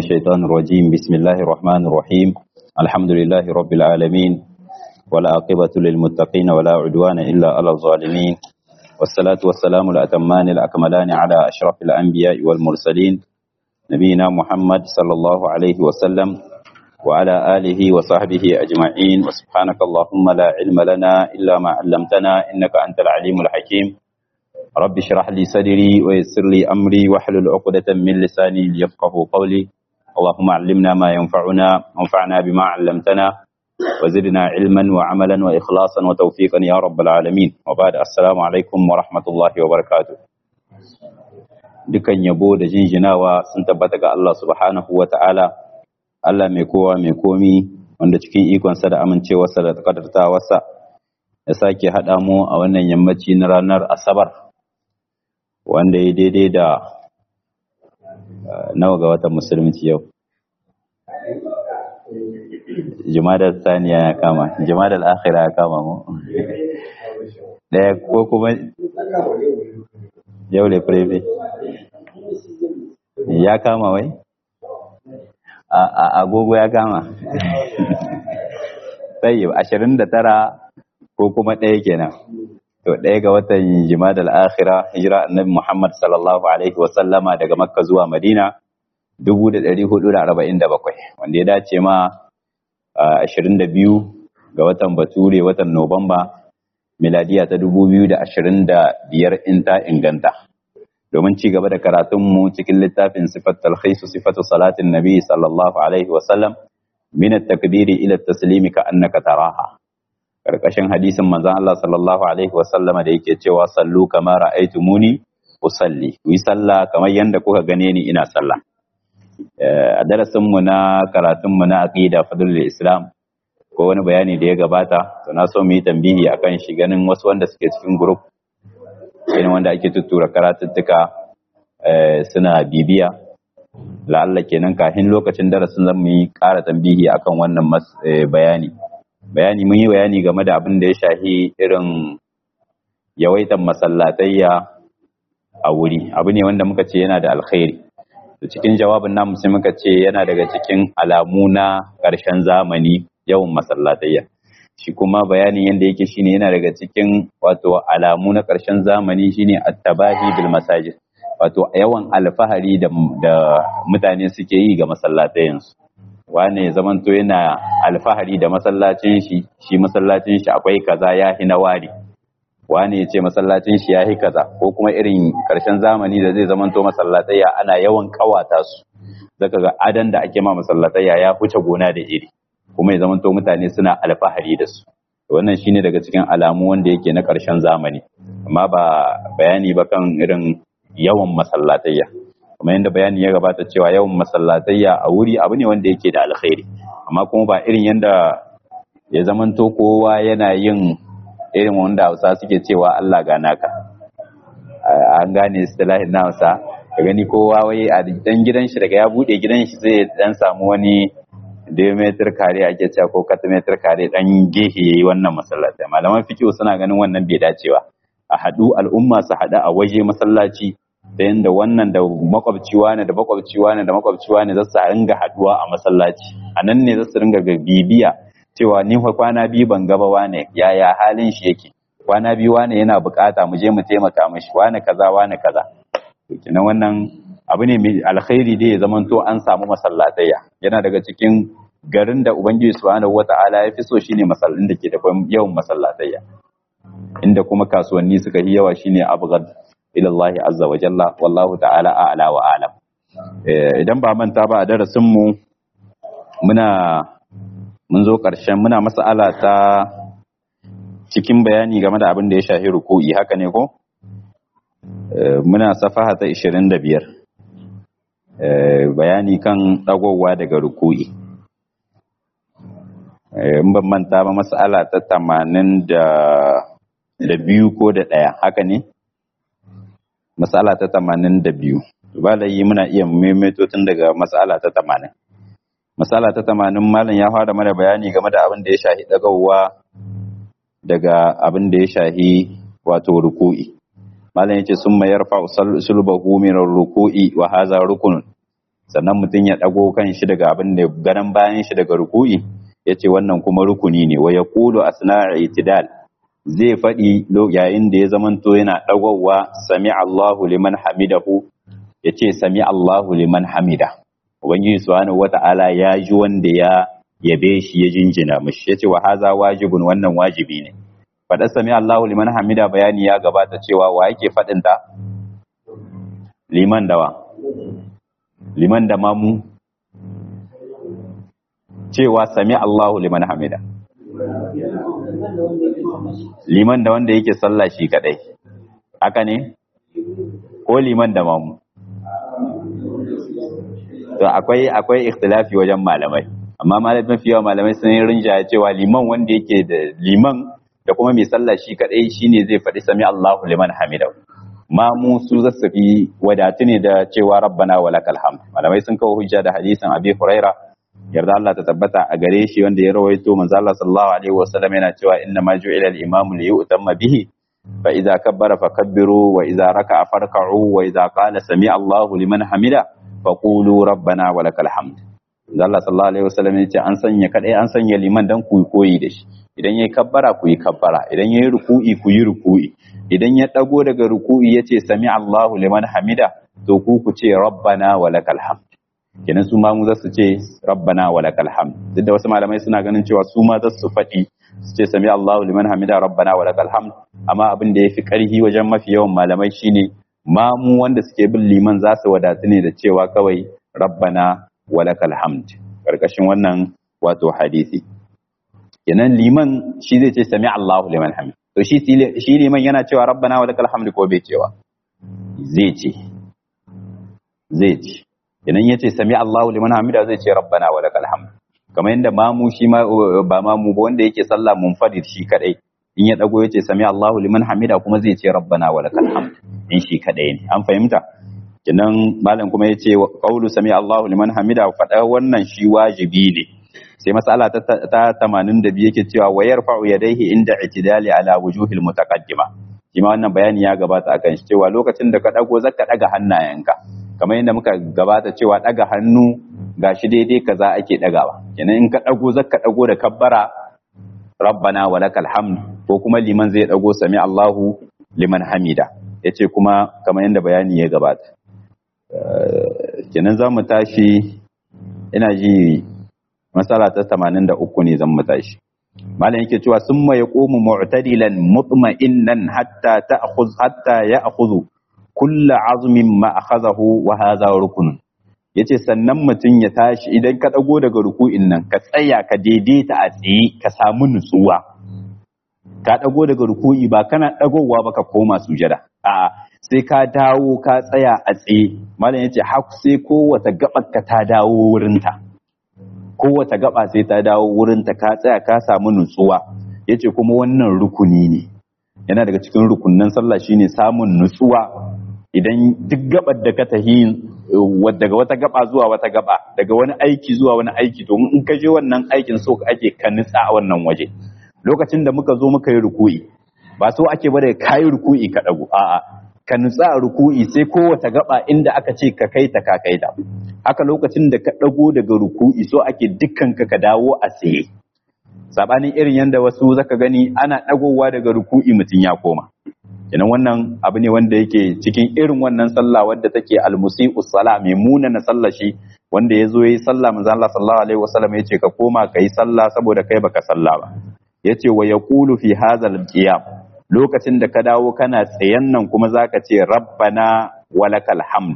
الشيطان الرجيم بسم الله الرحمن الرحيم الحمد لله رب العالمين والعاقبة للمتقين ولا عدوان إلا على الظالمين والصلاة والسلام الأتمان الأكملان على أشرف الأنبياء والمرسلين نبينا محمد صلى الله عليه وسلم وعلى آله وصحبه أجمعين وسبحانك اللهم لا علم لنا إلا ما علمتنا إنك أنت العليم الحكيم رب اشرح لي صدري ويسر لي أمري واحلل عقدة من لساني ليفقه قولي اللهم علمنا ما ينفعنا وانفعنا بما علمتنا وزدنا علما وعملا وإخلاصا وتوفيقا يا رب العالمين وبعد السلام عليكم ورحمة الله وبركاته dukan yabo da jinjinawa sun tabbata ga Allah subhanahu wa ta'ala Allah mai kowa mai komi wanda cikin ikonsa da amincewarsa da kadartawarsa ya sake haɗa mu a wannan yammaci na ranar asabar wanda ya daidai da nawa ga watan musulunci yau jimadar saniya ya kama jimadar akhira ya kama mu ɗaya ko kuma yau le preve ya kama wai a agogo ya kama sai ashirin da tara ko kuma ɗaya kenan to ɗaya ga watan jimadal akhira hijira annabi muhammad sallallahu alaihi wasallama daga makka zuwa madina 1447 wanda ya dace ma 22 ga watan bature watan nobamba miladiya ta 2025 in ta inganta domin ci gaba da karatunmu cikin littafin sifat talhisu sifatu salatin nabi sallallahu alaihi wasallam min at-takbiri ila at-taslimi ka annaka taraha karkashin hadisin manzon Allah sallallahu alaihi wasallama da yake cewa sallu kama ra'aytumuni usalli ku yi sallah kamar yanda kuka gane ni ina sallah a darasin mu na karatun mu na aqida fadlul islam ko wani bayani da ya gabata to na so mu yi tambihi akan shi ganin wasu wanda suke cikin group irin wanda ake tuttura karatuttuka suna bibiya la'alla kenan kafin lokacin darasin zan mu yi ƙara tambihi akan wannan bayani bayani mun yi bayani game da abin da ya shahi irin yawaitan masallatayya a wuri abu ne wanda muka ce yana da alkhairi to cikin jawabin namu sai muka ce yana daga cikin alamu na ƙarshen zamani yawan masallatayya shi kuma bayanin yadda yake shine yana daga cikin wato alamu na ƙarshen zamani shine at-tabahi bil masajid wato yawan alfahari da, da mutane suke yi ga masallatayensu wane zamanto yana alfahari da masallacin shi shi masallacin shi akwai kaza ya hi na wari wane ya ce masallacin shi ya hi kaza ko kuma irin karshen zamani da zai zamanto masallatayya ana yawan kawata su zaka ga adan da ake ma masallatayya ya huce gona da iri kuma ya zamanto mutane suna alfahari da su wannan shine daga cikin alamu wanda yake na karshen zamani amma ba bayani ba kan irin yawan masallatayya kuma yadda bayani ya gabata cewa yawan masallatayya a wuri abu ne wanda yake da alkhairi amma kuma ba irin yadda ya zamanto kowa yana yin irin wanda hausa suke cewa Allah ga naka an gane istilahin na hausa ka gani kowa wai a dan gidan shi daga ya bude gidan shi zai dan samu wani diameter kare ake cewa ko katimeter kare dan gehe yayi wannan masallatai malaman fiqh suna ganin wannan bai dacewa a haɗu al'umma su haɗu a waje masallaci da yadda wannan da makwabci wane da makwabci wane da makwabci wane za su ringa haduwa a masallaci a nan ne za su ringa bibiya cewa ni fa kwana biyu ban gaba wane yaya halin shi yake kwana biyu wane yana bukata mu je mu taimaka mishi wane kaza wane kaza to kenan wannan abu ne mai alkhairi dai ya zamanto an samu masallatayya yana daga cikin garin da ubangiji subhanahu wata'ala ya fi so shine masallin da ke da yawan masallatayya inda kuma kasuwanni suka yi yawa shine abghad ila Allah azza wa jalla wallahu ta'ala a'la wa a'lam idan ba manta ba a darasin mu muna mun zo karshen muna mas'ala ta cikin bayani game da abin da ya shafi ruku'i haka ne ko muna safaha ta 25 bayani kan dagowa daga ruku'i in ban manta ba mas'ala ta 80 da biyu ko da ɗaya haka ne matsala ta tamanin da biyu ba da yi muna iya maimaito tun daga matsala ta tamanin matsala ta tamanin malam ya fara mana bayani game da abin da ya shahi ɗagawa daga abin da ya shahi wato ruku'i malam yace sun mayar fa sulbahu min ruku'i wa haza rukunun sannan mutum ya dago kan shi daga abin da garan bayan shi daga ruku'i yace wannan kuma rukuni ne wa yaqulu asna'a itidal zai faɗi yayin da ya zamanto yana dagowa sami Allahu liman hamidahu yace sami Allahu liman hamida ubangiji subhanahu wata'ala ya ji wanda ya yabe shi ya jinjina mishi yace wa haza wajibun wannan wajibi ne faɗa sami Allahu liman hamida bayani ya gabata cewa wa yake faɗin ta liman dawa liman da mamu cewa sami Allahu liman hamida liman da wanda yake sallah shi kadai haka ne ko liman da mamu to akwai akwai ikhtilafi wajen malamai amma malamai mafi yawa malamai sun yi rinjaya cewa liman wanda yake da liman da kuma mai sallah shi kadai shine zai faɗi sami Allahu liman hamida ma mu su zasu fi wadatu ne da cewa rabbana wa lakal hamd malamai sun kawo hujja da hadisin abi huraira yarda Allah ta tabbata a gare shi wanda ya rawaito manzo Allah sallallahu alaihi wasallam yana cewa inna ma ju'ila al-imam li yu'tamma bihi fa idza kabbara fakabbiru wa idza raka'a farka'u wa idza qala sami Allahu liman hamida faqulu rabbana wa lakal hamd Allah sallallahu alaihi wasallam ya ce an sanya kadai an sanya liman dan ku koyi da shi idan yayi kabbara ku yi kabbara idan yayi ruku'i ku yi ruku'i idan ya dago daga ruku'i yace sami Allahu liman hamida to ku ku ce rabbana wa lakal hamd kenan su ma mu za su ce rabbana wa lakal hamd duk da wasu malamai suna ganin cewa su ma za su faɗi su ce sami Allahu liman hamida rabbana wa lakal hamd amma abin da yafi karhi wajen mafi yawan malamai shine ma mu wanda suke bin liman za su wadatu ne da cewa kawai rabbana wa lakal hamd karkashin wannan wato hadisi kenan liman shi zai ce sami Allahu liman hamid to shi shi liman yana cewa rabbana wa lakal hamd ko bai cewa zai ce zai ce idan yace sami Allahu liman hamida zai ce rabbana wa lakal hamd kamar yadda mamu shi ma ba mamu ba wanda yake sallah munfarid shi kadai in ya dago yace sami Allahu liman hamida kuma zai ce rabbana wa lakal hamd in shi kadai ne an fahimta kenan malam kuma yace qaulu sami Allahu liman hamida fada wannan shi wajibi ne sai mas'ala ta ta 82 yake cewa wa yarfa'u yadayhi inda itidali ala wujuhil mutaqaddima shi ma wannan bayani ya gabata akan shi cewa lokacin da ka dago zaka daga hannayenka kamar yadda muka gabata cewa daga hannu gashi daidai kaza ake dagawa kenan in ka dago zaka dago da kabbara rabbana wa lakal hamd ko kuma liman zai dago sami Allahu liman hamida yace kuma kamar yadda bayani ya gabata kenan za mu tashi ina ji matsala ta 83 ne zan mu tashi malam yake cewa summa yaqumu mu'tadilan mutma'innan hatta ta'khudh hatta ya'khudhu kullu azmin ma akhadahu wa hadha rukun yace sannan mutum ya tashi idan ka dago daga ruku'in nan ka tsaya ka daidaita a tsaye ka samu nutsuwa ka dago daga ruku'i ba kana dagowa ba ka koma sujada a'a sai ka dawo ka tsaya a tsaye malam yace har sai kowace gabar ka ta dawo wurinta kowace gaba sai ta dawo wurinta ka tsaya ka samu nutsuwa yace kuma wannan rukuni ne yana daga cikin rukunnan sallah shine samun nutsuwa idan duk gabar da ka tahi daga wata gaba zuwa wata gaba daga wani aiki zuwa wani aiki to in ka je wannan aikin so ake ka nutsa a wannan waje lokacin da muka zo muka yi ruku'i ba so ake bada kayi ruku'i ka dago a'a ka nutsa a ruku'i sai kowace gaba inda aka ce ka kai ta ka kai ta haka lokacin da ka dago daga ruku'i so ake dukkan ka ka dawo a tsaye sabanin irin yanda wasu zaka gani ana dagowa daga ruku'i mutum ya koma kenan wannan abu ne wanda yake cikin irin wannan sallah wadda take almusi'u sala mai munana sallah shi wanda ya zo yi sallah manzo Allah sallallahu alaihi wasallam yace ka koma kai sallah saboda kai baka sallah ba yace wa yaqulu fi hadzal qiyam lokacin da ka dawo kana tsayen nan kuma zaka ce rabbana walakal hamd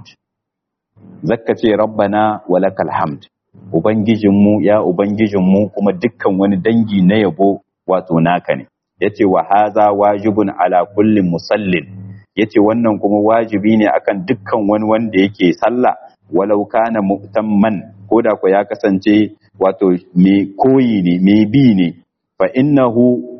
zaka ce rabbana walakal hamd ubangijinmu ya ubangijinmu kuma dukkan wani dangi na yabo wato naka ne yace wa haza wajibun ala kulli musallin yace wannan kuma wajibi ne akan dukkan wani wanda yake sallah walau kana mu'tamman koda ko ya kasance wato me koyi ne me bi ne fa innahu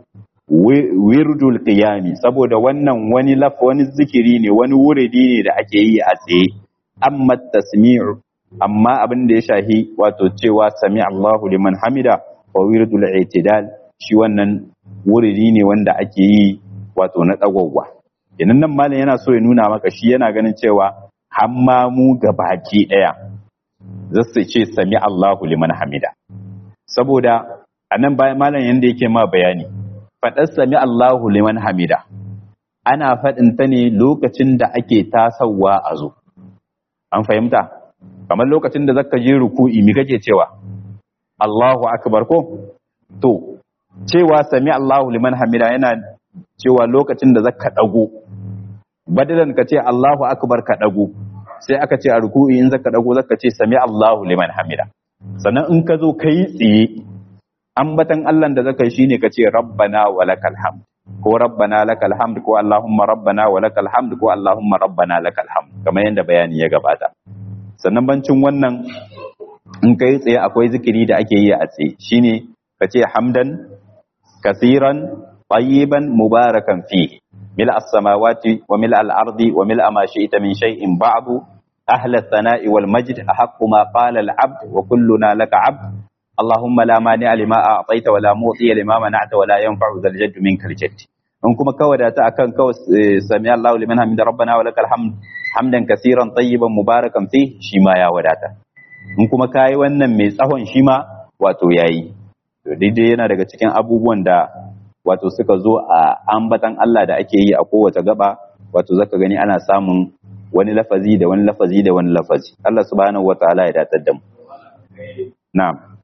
wirdul qiyami saboda wannan wani laf wani zikiri ne wani wuridi ne da ake yi a tsaye amma tasmi'u amma abin da ya shahi wato cewa sami Allahu liman hamida wa wirdul i'tidal shi wannan wuridi ne wanda ake yi wato na tsagwagwa idan nan malam yana so ya nuna maka shi yana ganin cewa hamma mu baki daya zasu ce sami Allahu liman hamida saboda anan bayan malam yanda yake ma bayani faɗar sami Allahu liman hamida ana faɗin ta ne lokacin da ake tasawa a zo an fahimta kamar lokacin da zaka je ruku'i mi kake cewa Allahu akbar ko to cewa sami Allahu liman hamida yana cewa lokacin da zaka dago badalan ka ce Allahu akbar ka dago sai aka ce a ruku'i in zaka dago zaka ce sami Allahu liman hamida sannan in ka zo kai tsiye ambatan Allah da zaka yi shine ka ce rabbana wa lakal hamd ko rabbana lakal hamd ko allahumma rabbana wa lakal hamd ko allahumma rabbana lakal hamd kamar yadda bayani ya gabata sannan bancin wannan in kai tsaye akwai zikiri da ake yi a tsaye shine ka ce hamdan kasiran tayyiban mubarakan fi mil as-samawati wa mil al-ardi wa mil ma shi'ta min shay'in ba'du ahla ath-thana'i wal majd ahaqqu ma qala al-'abd wa kulluna laka 'abd اللهم لا مانع لما أعطيت ولا معطي لما منعت ولا ينفع ذا الجد منك الجد in kuma kawai da ta akan kawai sami Allahu liman hamida rabbana wa lakal hamd hamdan kaseeran tayyiban mubarakan fi shi ma ya wadata in kuma kai wannan mai tsahon shi ma wato yayi to daidai yana daga cikin abubuwan da wato suka zo a ambatan Allah da ake yi a kowace gaba wato zaka gani ana samun wani lafazi da wani lafazi da wani lafazi Allah subhanahu wataala ya datar da mu na'am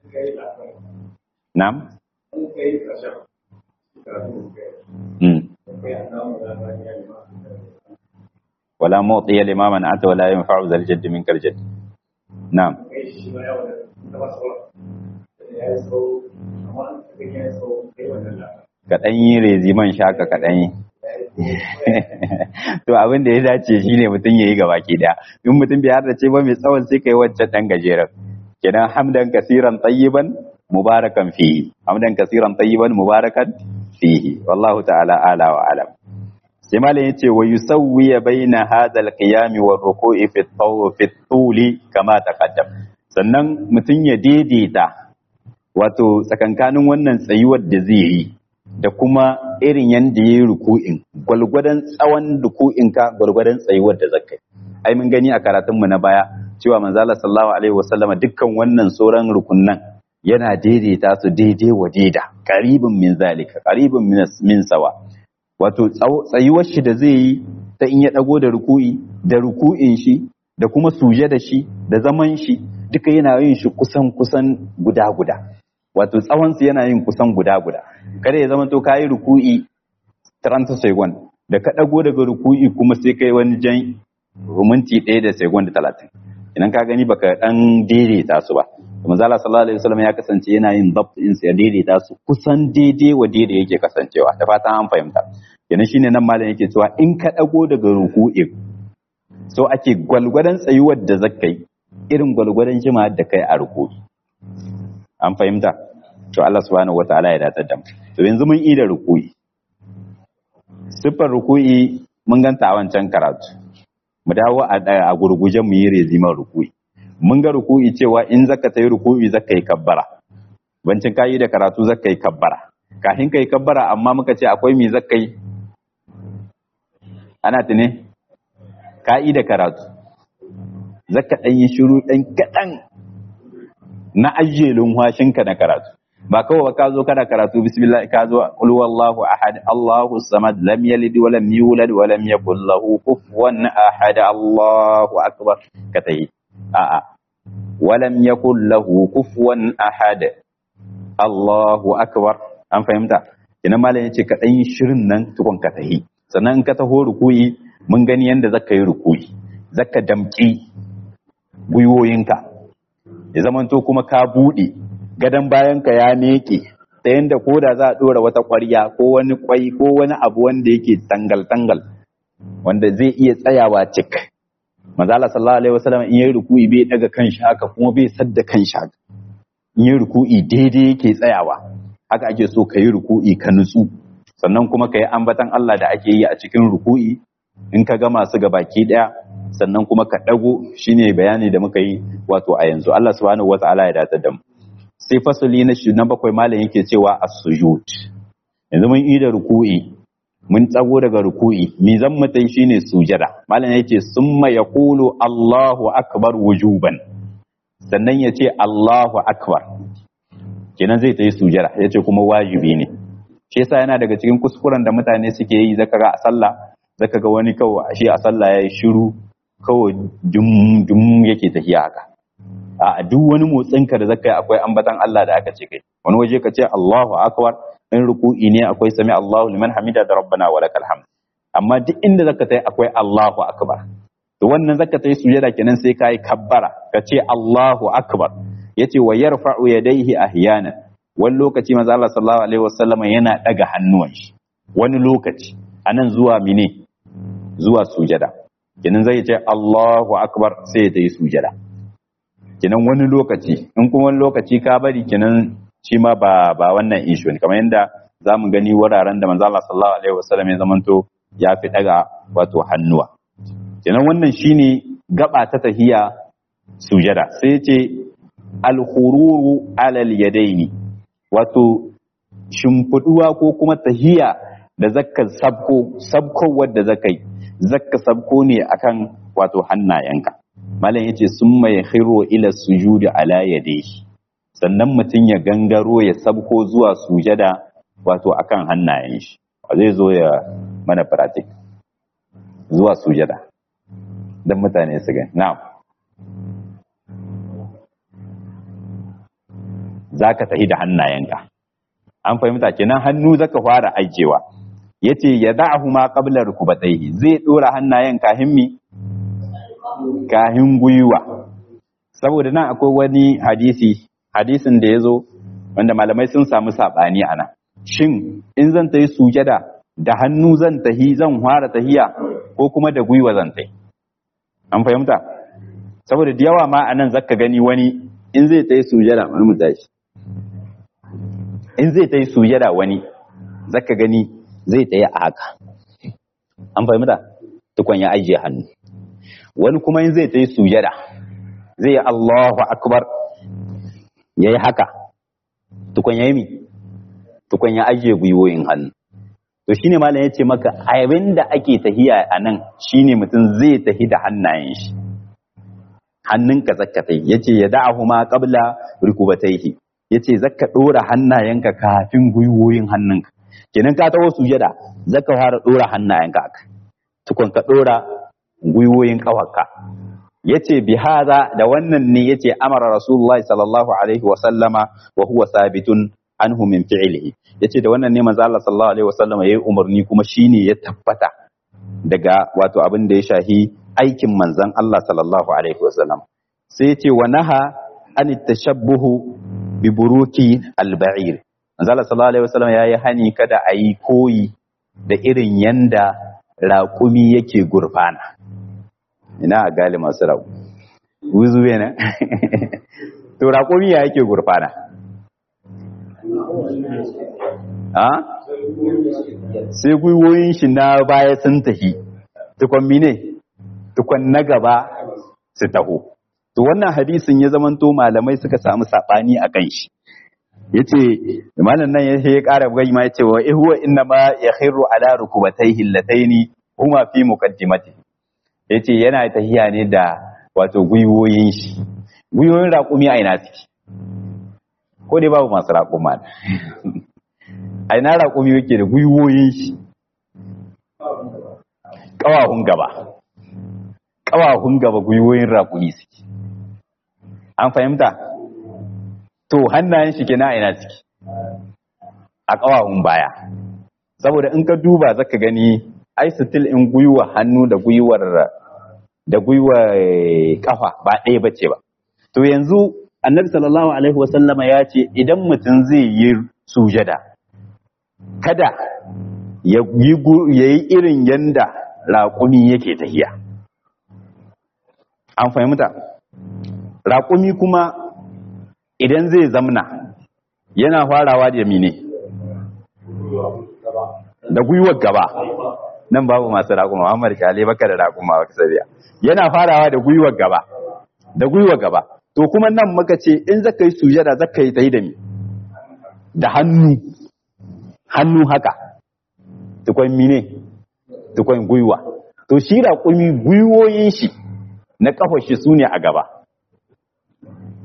Nam? Wala motsi ya limaman ata wala yin fa'u zal jaddi min karjad. Nam. Kaɗan yi reziman shaka kaɗan yi. To abin da ya dace shi ne mutum ya yi gaba ke daya. In mutum bai harda ce ba mai tsawon sai ka yi wancan ɗan gajeren. Kenan hamdan kasiran tayyiban mubarakan fihi hamdan kasiran tayyiban mubarakan fihi wallahu ta'ala ala wa alam sai malam yace wa yusawwi baina hadha al-qiyam wa ruku'i fi fi tuli kama taqaddam sannan mutun ya daidaita wato tsakankanin wannan tsayuwar da zai yi da kuma irin yanda yayi ruku'in gwalgwadan tsawon ruku'in ka gwalgwadan tsayuwar da zakai ai mun gani a karatun mu na baya cewa manzo Allah sallallahu alaihi wasallama dukkan wannan sauran rukunnan yana daidaita su daidai wa daida karibin min zalika karibin min sawa wato tsayuwar shi da zai yi ta in ya dago da ruku'i da ruku'in shi da kuma suje da shi da zaman shi duka yana yin shi kusan kusan guda guda wato tsawon su yana yin kusan guda guda kada ya zama to kayi ruku'i 30 second da ka dago daga ruku'i kuma sai kai wani jan minti 1 da second 30 idan ka gani baka dan daidaita su ba manzo Allah sallallahu alaihi wasallam ya kasance yana yin dabt din sa ya daidaita su kusan daidai wa daidai yake kasancewa da fatan an fahimta kenan shine nan malam yake cewa in ka dago daga ruku'i so ake gwalgwadon tsayuwar da zakai irin gwalgwadon jima da kai a ruku'i an fahimta to Allah subhanahu wataala ya datar da mu to yanzu mun yi da ruku'i siffar ruku'i mun ganta a wancan karatu mu dawo a gurguje mu yi reziman ruku'i mun ga ruku'i cewa in zaka ta yi ruku'i zaka yi kabbara bancin kayi da karatu zaka yi kabbara kafin ka yi kabbara amma muka ce akwai me zaka yi ana tune kayi da karatu zaka dan yi shiru dan kadan na ajiye lumhashinka na karatu ba kawai ba ka zo kana karatu bismillah ka zo qul wallahu ahad allahu samad lam yalid wa lam yulad wa lam yakul lahu kufuwan ahad allahu akbar ka tayi a'a walam yakul lahu kufuwan ahad Allahu akbar an fahimta ina malam yace ka dan shirin nan tukun ka tahi sannan in ka taho rukuyi mun gani yanda zaka yi rukuyi zaka damki gwiwoyinka ya zamanto kuma ka bude gadan bayanka ya meke ta yanda ko da za a dora wata ƙwarya ko wani kwai ko wani abu wanda yake tangal tangal wanda zai iya tsayawa cik manzo Allah sallallahu alaihi wasallam in yayi ruku'i bai daga kanshi haka kuma bai sadda kanshi haka in yayi ruku'i daidai yake tsayawa haka ake so ka yi ruku'i ka nutsu sannan kuma ka yi ambatan Allah da ake yi a cikin ruku'i in ka gama su baki daya sannan kuma ka dago shine bayani da muka yi wato a yanzu Allah subhanahu wataala ya dace da mu sai fasali na shi na bakwai malam yake cewa as-sujud yanzu mun yi da ruku'i mun tsago daga ruku'i mi zan mutai shine sujada malam yace summa yaqulu Allahu akbar wujuban sannan ya ce Allahu akbar kenan zai ta yi sujada ya ce kuma wajibi ne shi yasa yana daga cikin kuskuren da mutane suke yi zaka ga a sallah zaka ga wani kawai shi a sallah ya yi shiru kawai dum dum yake tafiya haka a duk wani motsin ka da zaka yi akwai ambatan Allah da aka ce kai wani waje ka ce Allahu akbar in ruku'i ne akwai sami Allahu liman hamida da rabbana wa lakal hamd amma duk inda zaka tai akwai Allahu akbar to wannan zaka tai sujada kenan sai kai kabbara ka ce Allahu akbar yace wa yarfa'u yadayhi ahyanan wani lokaci manzo Allah sallallahu alaihi wasallam yana daga hannuwan shi wani lokaci anan zuwa mine zuwa sujada kenan zai ce Allahu akbar sai ya yi sujada kenan wani lokaci in kuma wani lokaci ka bari kenan shi ma ba ba wannan issue ne kamar yadda zamu gani wuraren da manzo Allah sallallahu alaihi wasallam ya zamanto ya fi daga wato hannuwa kenan wannan shine gaba ta tahiya sujada sai ce al-khururu alal yadaini wato shimfiduwa ko kuma tahiya da zakka sabko sabko wadda zakai zakka sabko ne akan wato hannayenka malam yace summa yakhiru ila sujudi ala yadayhi sannan mutum ya gangaro ya sabko zuwa sujada wato akan hannayen shi zai zo ya mana pratik zuwa sujada dan mutane su gani na'am zaka tahi da hannayenka an fahimta kenan hannu zaka fara ajewa yace ya da'ahu ma qabla rukubatayhi zai dora hannayen kahin mi kahin guyuwa saboda nan akwai wani hadisi hadisin da yazo wanda malamai sun samu sabani ana shin in zan tayi sujada da hannu zan tahi zan fara tahiya ko kuma da guyuwa zan tahi an fahimta saboda da yawa ma anan zaka gani wani in zai tayi sujada wani mu tashi in zai ta yi sujada wani zaka gani zai ta yi a haka an fahimta tukun ya ajiye hannu wani kuma in zai ta yi sujada zai yi Allahu akbar ya yi haka tukun ya yi mi tukun ya ajiye gwiwoyin hannu to shine malam ya ce maka abin da ake tahiya a nan shine mutum zai tahi da hannayen shi hannunka zakka tai yace ya da'ahu ma qabla rukubatayhi yace zaka dora hannayenka kafin gwiwoyin hannunka kenan ka tawo sujada zaka fara dora hannayenka haka tukun ka dora gwiwoyin kafarka yace bi hada da wannan ne yace amara rasulullahi sallallahu alaihi wa sallama wa huwa sabitun anhu min fi'lihi yace da wannan ne manzo Allah sallallahu alaihi wa sallama yayi umarni kuma shine ya tabbata daga wato abin da ya shahi aikin manzon Allah sallallahu alaihi wa sallam sai yace wa naha an tashabbuhu bi buruki al-ba'ir manzo Allah sallallahu alaihi wa sallam yayi hani kada a yi koyi da irin yanda raƙumi yake gurfana ina a gali masu rabu wuzu yana to raƙumi ya yake gurfana ha sai gwiwoyin shi na baya sun tafi tukon mine tukon na gaba su taho to wannan hadisin ya zamanto malamai suka samu saɓani a kan shi ya ce malam nan ya ƙara gai ma ya ce wa ihuwa inna ma ya khairu ala rukubatai hillataini huma fi muqaddimati ya ce yana tahiya ne da wato gwiwoyin shi gwiwoyin raƙumi a ina suke ko dai babu masu raƙuma a ina raƙumi yake da gwiwoyin shi ƙawahun gaba ƙawahun gaba gwiwoyin raƙumi suke an fahimta to hannayen shi kenan a ina suke a ƙawahun baya saboda in ka duba zaka gani ai still in gwiwa hannu da gwiwar da gwiwar kafa ba ɗaya bace ba to yanzu annabi sallallahu alaihi wasallama ya ce idan mutum zai yi sujada kada ya yi irin yanda raƙumi yake tahiya an fahimta raƙumi kuma idan zai zamna yana farawa da mine da gwiwar gaba nan babu masu raƙuma Muhammad Kale baka da raƙuma baka sabiya yana farawa da gwiwar gaba da gwiwar gaba to kuma nan muka ce in zaka yi sujada zaka yi tayi da mi da hannu hannu haka tukwan mine tukwan gwiwa to shi raƙumi gwiwoyin shi na kafar shi sune a gaba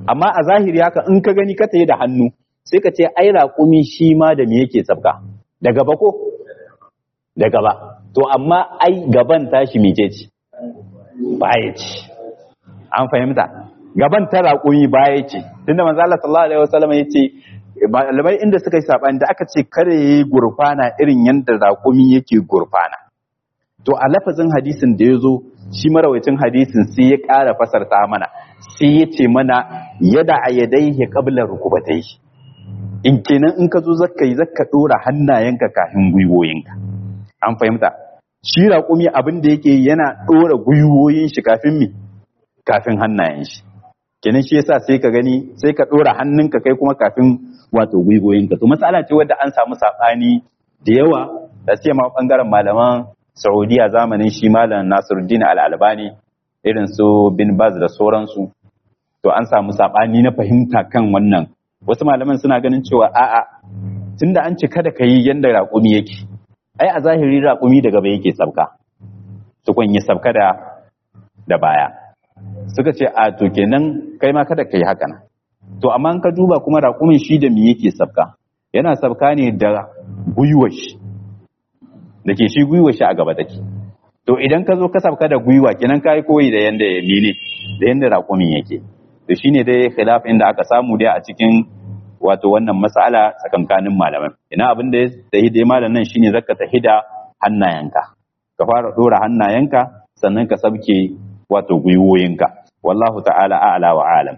amma a zahiri haka in ka gani ka tayi da hannu sai ka ce ai raƙumi shi ma da me yake sabka da gaba ko da gaba to amma ai gaban tashi mece ce baya ce an fahimta gaban ta raƙumi baya ce tunda manzo Allah sallallahu alaihi wasallam ya ce malamai inda suka yi sabani da aka ce kare yayi gurfana irin yanda raƙumi yake gurfana to a lafazin hadisin da ya zo shi marawacin hadisin sai ya ƙara fasarta mana sai ya ce mana yada a yadaihi qabla rukubatayhi in kenan in ka zo zakka yi zakka dora hannayenka kafin gwiwoyinka an fahimta shi raƙumi abin da yake yana dora gwiwoyin shi kafin mi kafin hannayen shi kenan shi yasa sai ka gani sai ka dora hannunka kai kuma kafin wato gwiwoyinka to matsala ce wadda an samu sabani da yawa da sai ma bangaren malaman Saudiya zamanin shi malam Nasiruddin Al-Albani irin su bin Baz da sauransu to an samu sabani na fahimta kan wannan wasu malaman suna ganin cewa a'a tunda an ce kada ka yi yanda raƙumi yake ai a zahiri raƙumi da gaba yake sabka tukun yi sabka da da baya suka ce a to kenan kai ma kada ka yi haka nan to amma in ka duba kuma raƙumin shi da me yake sabka yana sabka ne da gwiwar shi da ke shi gwiwar shi a gaba take to idan ka zo ka sabka da gwiwa kenan ka yi koyi da yanda ya mene da yanda raƙumin yake to shine dai khilaf inda aka samu dai a cikin wato wannan mas'ala tsakankanin malaman ina abin da ya tahi dai malam nan shine zaka tahi da hannayenka ka fara dora hannayenka sannan ka sabke wato gwiwoyinka wallahu ta'ala a'la wa alam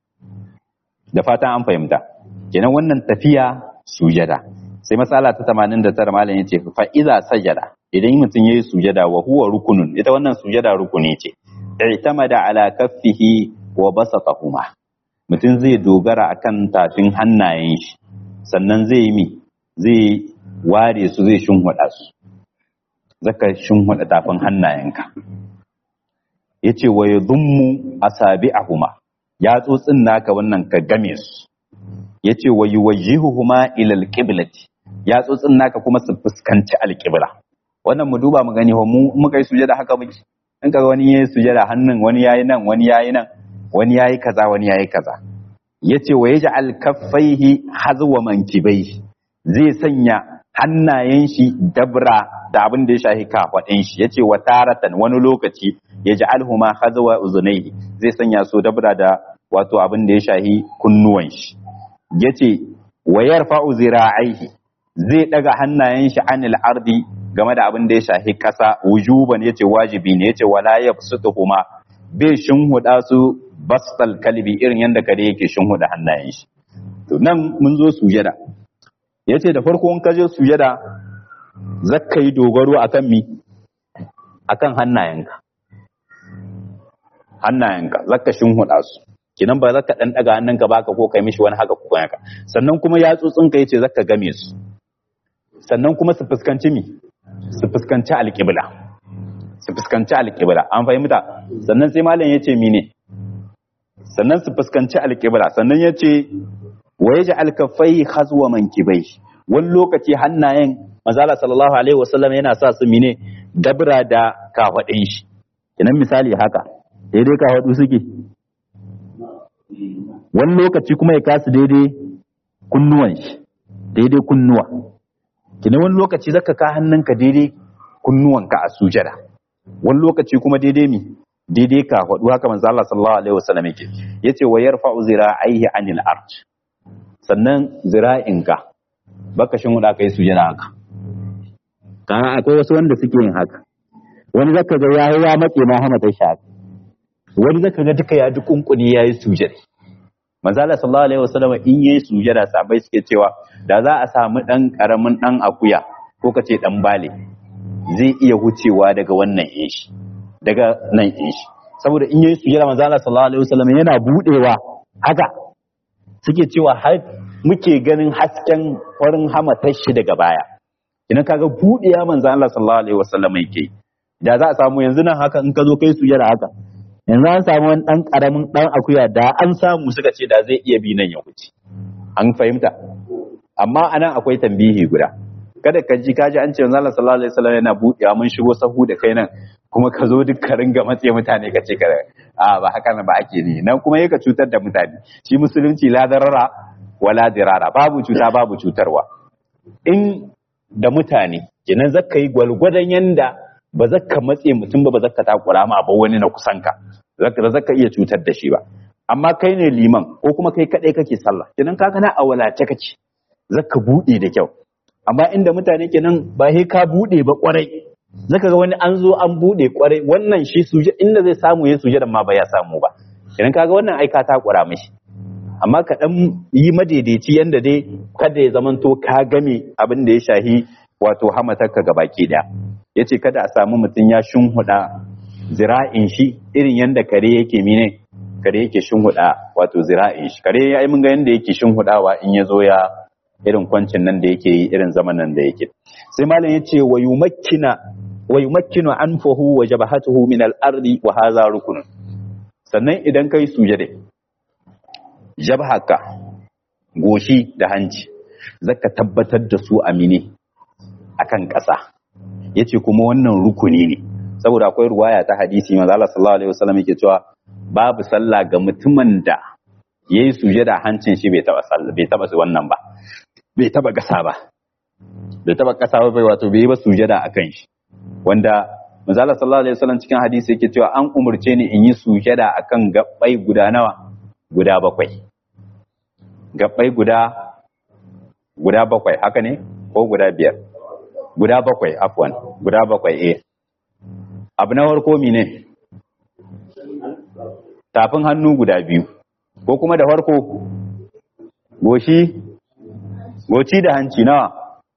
da fatan an fahimta kenan wannan tafiya sujada sai matsala ta 89 malam yace fa iza sajada idan mutum yayi sujada wa huwa rukunun ita wannan sujada rukuni ce i'tamada ala kaffihi wa basatahuma mutum zai dogara akan tafin hannayen shi sannan zai yi mi zai ware su zai shinhuda su zaka shinhuda tafin hannayenka yace wa yadhummu asabi'ahuma ya tsotsin naka wannan ka game su yace wa yuwajjihuhuma ila alqiblati ya tsotsin naka kuma su fuskanci alqibla wannan mu duba mu gani mu muka yi sujada haka muke in kaga wani yayi sujada hannun wani yayi nan wani yayi nan wani yayi kaza wani yayi kaza yace wa yaj'al kaffaihi hazwa mankibaihi zai sanya hannayen shi dabra da abin da ya shahi kafaɗin shi yace wa taratan wani lokaci yaj'alhuma hazwa uzunaihi zai sanya su dabra da wato abin da ya shahi kunnuwan shi yace wa yarfa'u zira'aihi zai daga hannayen shi anil ardi game da abin da ya shahi kasa wujuban yace wajibi ne yace wala yabsutuhuma bai shinhuda su bastal kalbi irin yadda kare yake shinhuda hannayen shi to nan mun zo sujada yace da farko in ka je sujada zakka yi dogaro akan mi akan hannayenka hannayenka zakka shinhuda su kinan ba zaka dan daga hannunka baka ko kai mishi wani haka ko haka sannan kuma yatsotsin ka yace zaka game su sannan kuma su fuskanci mi su fuskanci alƙibla su fuskanci alƙibla an fahimta sannan sai malam yace mine sannan su fuskanci alƙibla sannan yace wa yaj'al kaffai khazwa mankibai wani lokaci hannayen manzala sallallahu alaihi wasallam yana sa su mine dabra da kafadin shi kinan misali haka daidai kafadu suke wani lokaci kuma ya kasu daidai kunnuwan shi daidai kunnuwa kina wani lokaci zaka ka hannunka daidai kunnuwanka a sujada wani lokaci kuma daidai mi daidai ka faɗu haka manzo Allah sallallahu alaihi wasallam yake yace wa yarfa'u zira'aihi anil ard sannan zira'inka baka shin wuda kai sujada haka kana akwai wasu wanda suke yin haka wani zaka ga yayi ya matse ma hama ta shaka wani zaka ga duka ya dukunkuni yayi sujada manzo Allah sallallahu alaihi wasallam in yayi sujada sabai suke cewa da za a samu dan karamin dan akuya ko kace dan bale zai iya hucewa daga wannan ishi daga nan ishi saboda in yayi sujada manzo Allah sallallahu alaihi wasallam yana budewa haka suke cewa har muke ganin hasken farin hamatar shi daga baya idan kaga budewa manzo Allah sallallahu alaihi wasallam yake da za a samu yanzu nan haka in ka zo kai sujada haka yanzu an samu wani ɗan ƙaramin ɗan akuya da an samu suka ce da zai iya bi nan ya wuce an fahimta amma anan akwai tambihi guda kada ka ji kaji an ce manzo Allah sallallahu alaihi wasallam yana buɗewa mun shigo sahu da kai nan kuma ka zo duk ka ringa matse mutane ka ce ka a ba haka nan ba ake ni nan kuma yaka cutar da mutane shi musulunci la darara wala dirara babu cuta babu cutarwa in da mutane kenan zaka yi gwalgwadon yanda ba zaka matse mutum ba ba zaka takura ma ba wani na kusanka zaka zaka iya cutar da shi ba amma kai ne liman ko kuma kai kadai kake sallah kenan ka kana a walace kake zaka bude da kyau amma inda mutane kenan ba sai ka bude ba kwarai zaka ga wani an zo an bude kwarai wannan shi suje inda zai samu ya suje ma ba ya samu ba kenan kaga wannan ai ka takura mishi amma ka dan yi madaidaici yanda dai kada ya zamanto ka game abin da ya shahi wato hamatarka ga baki daya yace kada a samu mutum ya shunhuda zira'in shi irin yanda kare yake mine kare yake shunhuda wato zira'in shi kare ya yi mun ga yanda yake shunhudawa in ya zo ya irin kwancin nan da yake yi irin zaman nan da yake sai malam yace wa yumakkina wa yumakkinu anfahu wa jabhatuhu min al-ardi wa hadha rukun sannan idan kai sujade jabhaka goshi da hanci zaka tabbatar da su amine akan ƙasa yace kuma wannan rukuni ne saboda akwai ruwaya ta hadisi manzo Allah sallallahu alaihi wasallam yake cewa babu sallah ga mutumin da yayi sujada hancin shi bai taba sallah bai taba su wannan ba bai taba gasa ba bai taba kasa ba bai wato bai ba sujada akan shi wanda manzo Allah sallallahu alaihi wasallam cikin hadisi yake cewa an umurce ni in yi sujada akan gabbai guda nawa guda bakwai gabbai guda guda bakwai haka ne ko guda biyar guda bakwai afwan guda bakwai eh abu na farko mine tafin hannu guda biyu ko kuma da farko goshi goci da hanci nawa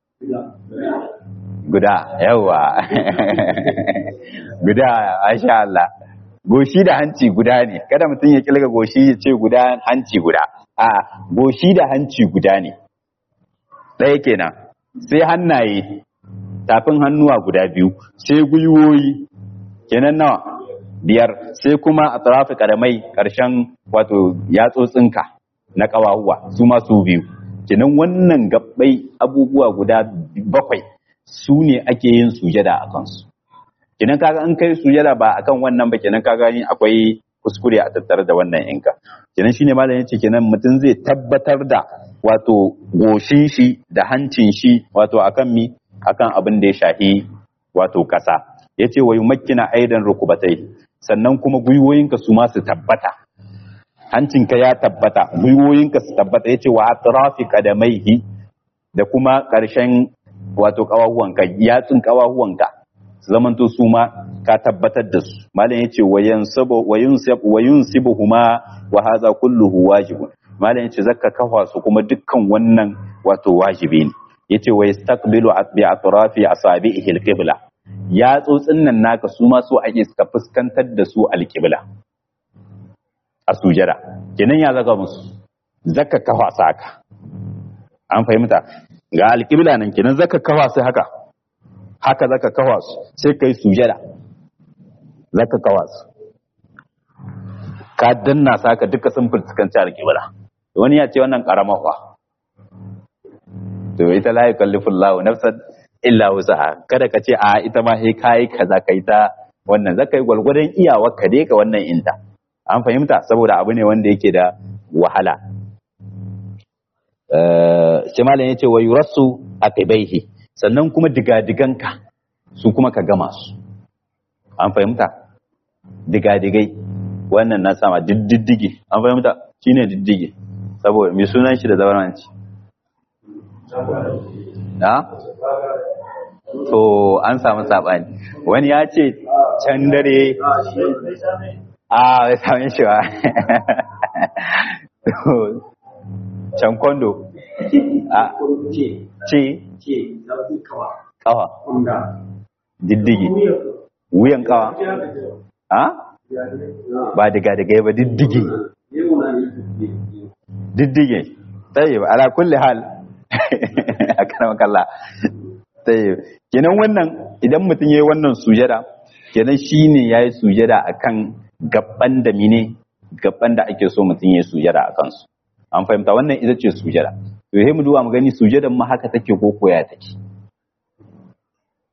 guda yawa guda asha Allah goshi da hanci guda ne kada mutum ya kilga goshi ya ce guda hanci guda a goshi da hanci guda ne ɗaya kenan sai hannaye tafin hannuwa guda biyu sai gwiwoyi kenan nawa biyar sai kuma a tsarafi karamai ƙarshen wato yatsotsinka na ƙawahuwa su masu biyu kenan wannan gabbai abubuwa guda bakwai su ne ake yin sujada a kansu kenan kaga an kai sujada ba akan wannan ba kenan kaga ni akwai kuskure a tattare da wannan inka kenan shine malam yace kenan mutum zai tabbatar da wato goshin shi da hancin shi wato akan mi akan abin da ya shahi wato kasa yace wa yumakkina aidan rukubatai sannan kuma gwiwoyinka su ma su tabbata hancinka ya tabbata gwiwoyinka su tabbata yace wa atrafi qadamaihi da kuma ƙarshen wato kawahuwanka yatsun kawahuwanka su zamanto su ma ka tabbatar da su malam yace wa yansabu wa yunsab wa yunsibuhuma wa hadha kulluhu wajibun malam yace zakka kafa su kuma dukkan wannan wato wajibi ne yace wa yastaqbilu bi atrafi asabihi alqibla ya tsotsin nan naka su ma so ake suka fuskantar da su alqibla a sujada kenan ya zaka musu zakka kafa saka an fahimta ga alqibla nan kenan zakka kafa sai haka haka zaka kafa su sai kai sujada zaka kafa su ka danna saka duka sun fuskanci alqibla wani ya ce wannan karama fa to ita la yukallifu Allah nafsan illa wusaha kada ka ce a ita ma sai kai kaza kai ta wannan zaka yi gwalgwadon iyawar ka dai ka wannan inta an fahimta saboda abu ne wanda yake da wahala sai malam yace wa yurasu aqibaihi sannan kuma digadiganka su kuma ka gama su an fahimta digadigai wannan na sama diddige an fahimta shine diddige saboda mai sunan shi da zauranci na? to an samu saɓani wani ya ce can dare a bai sami shi ba can kondo a ce kawa diddigi wuyan kawa a ba diga diga ba diddigi diddige tayyib ala kulli hal akan kalla tayyib kenan wannan idan mutum yayi wannan sujada kenan shine yayi sujada akan gaban da mine gaban da ake so mutum yayi sujada akan su an fahimta wannan ita ce sujada to sai mu duba mu gani sujadan ma haka take ko koya take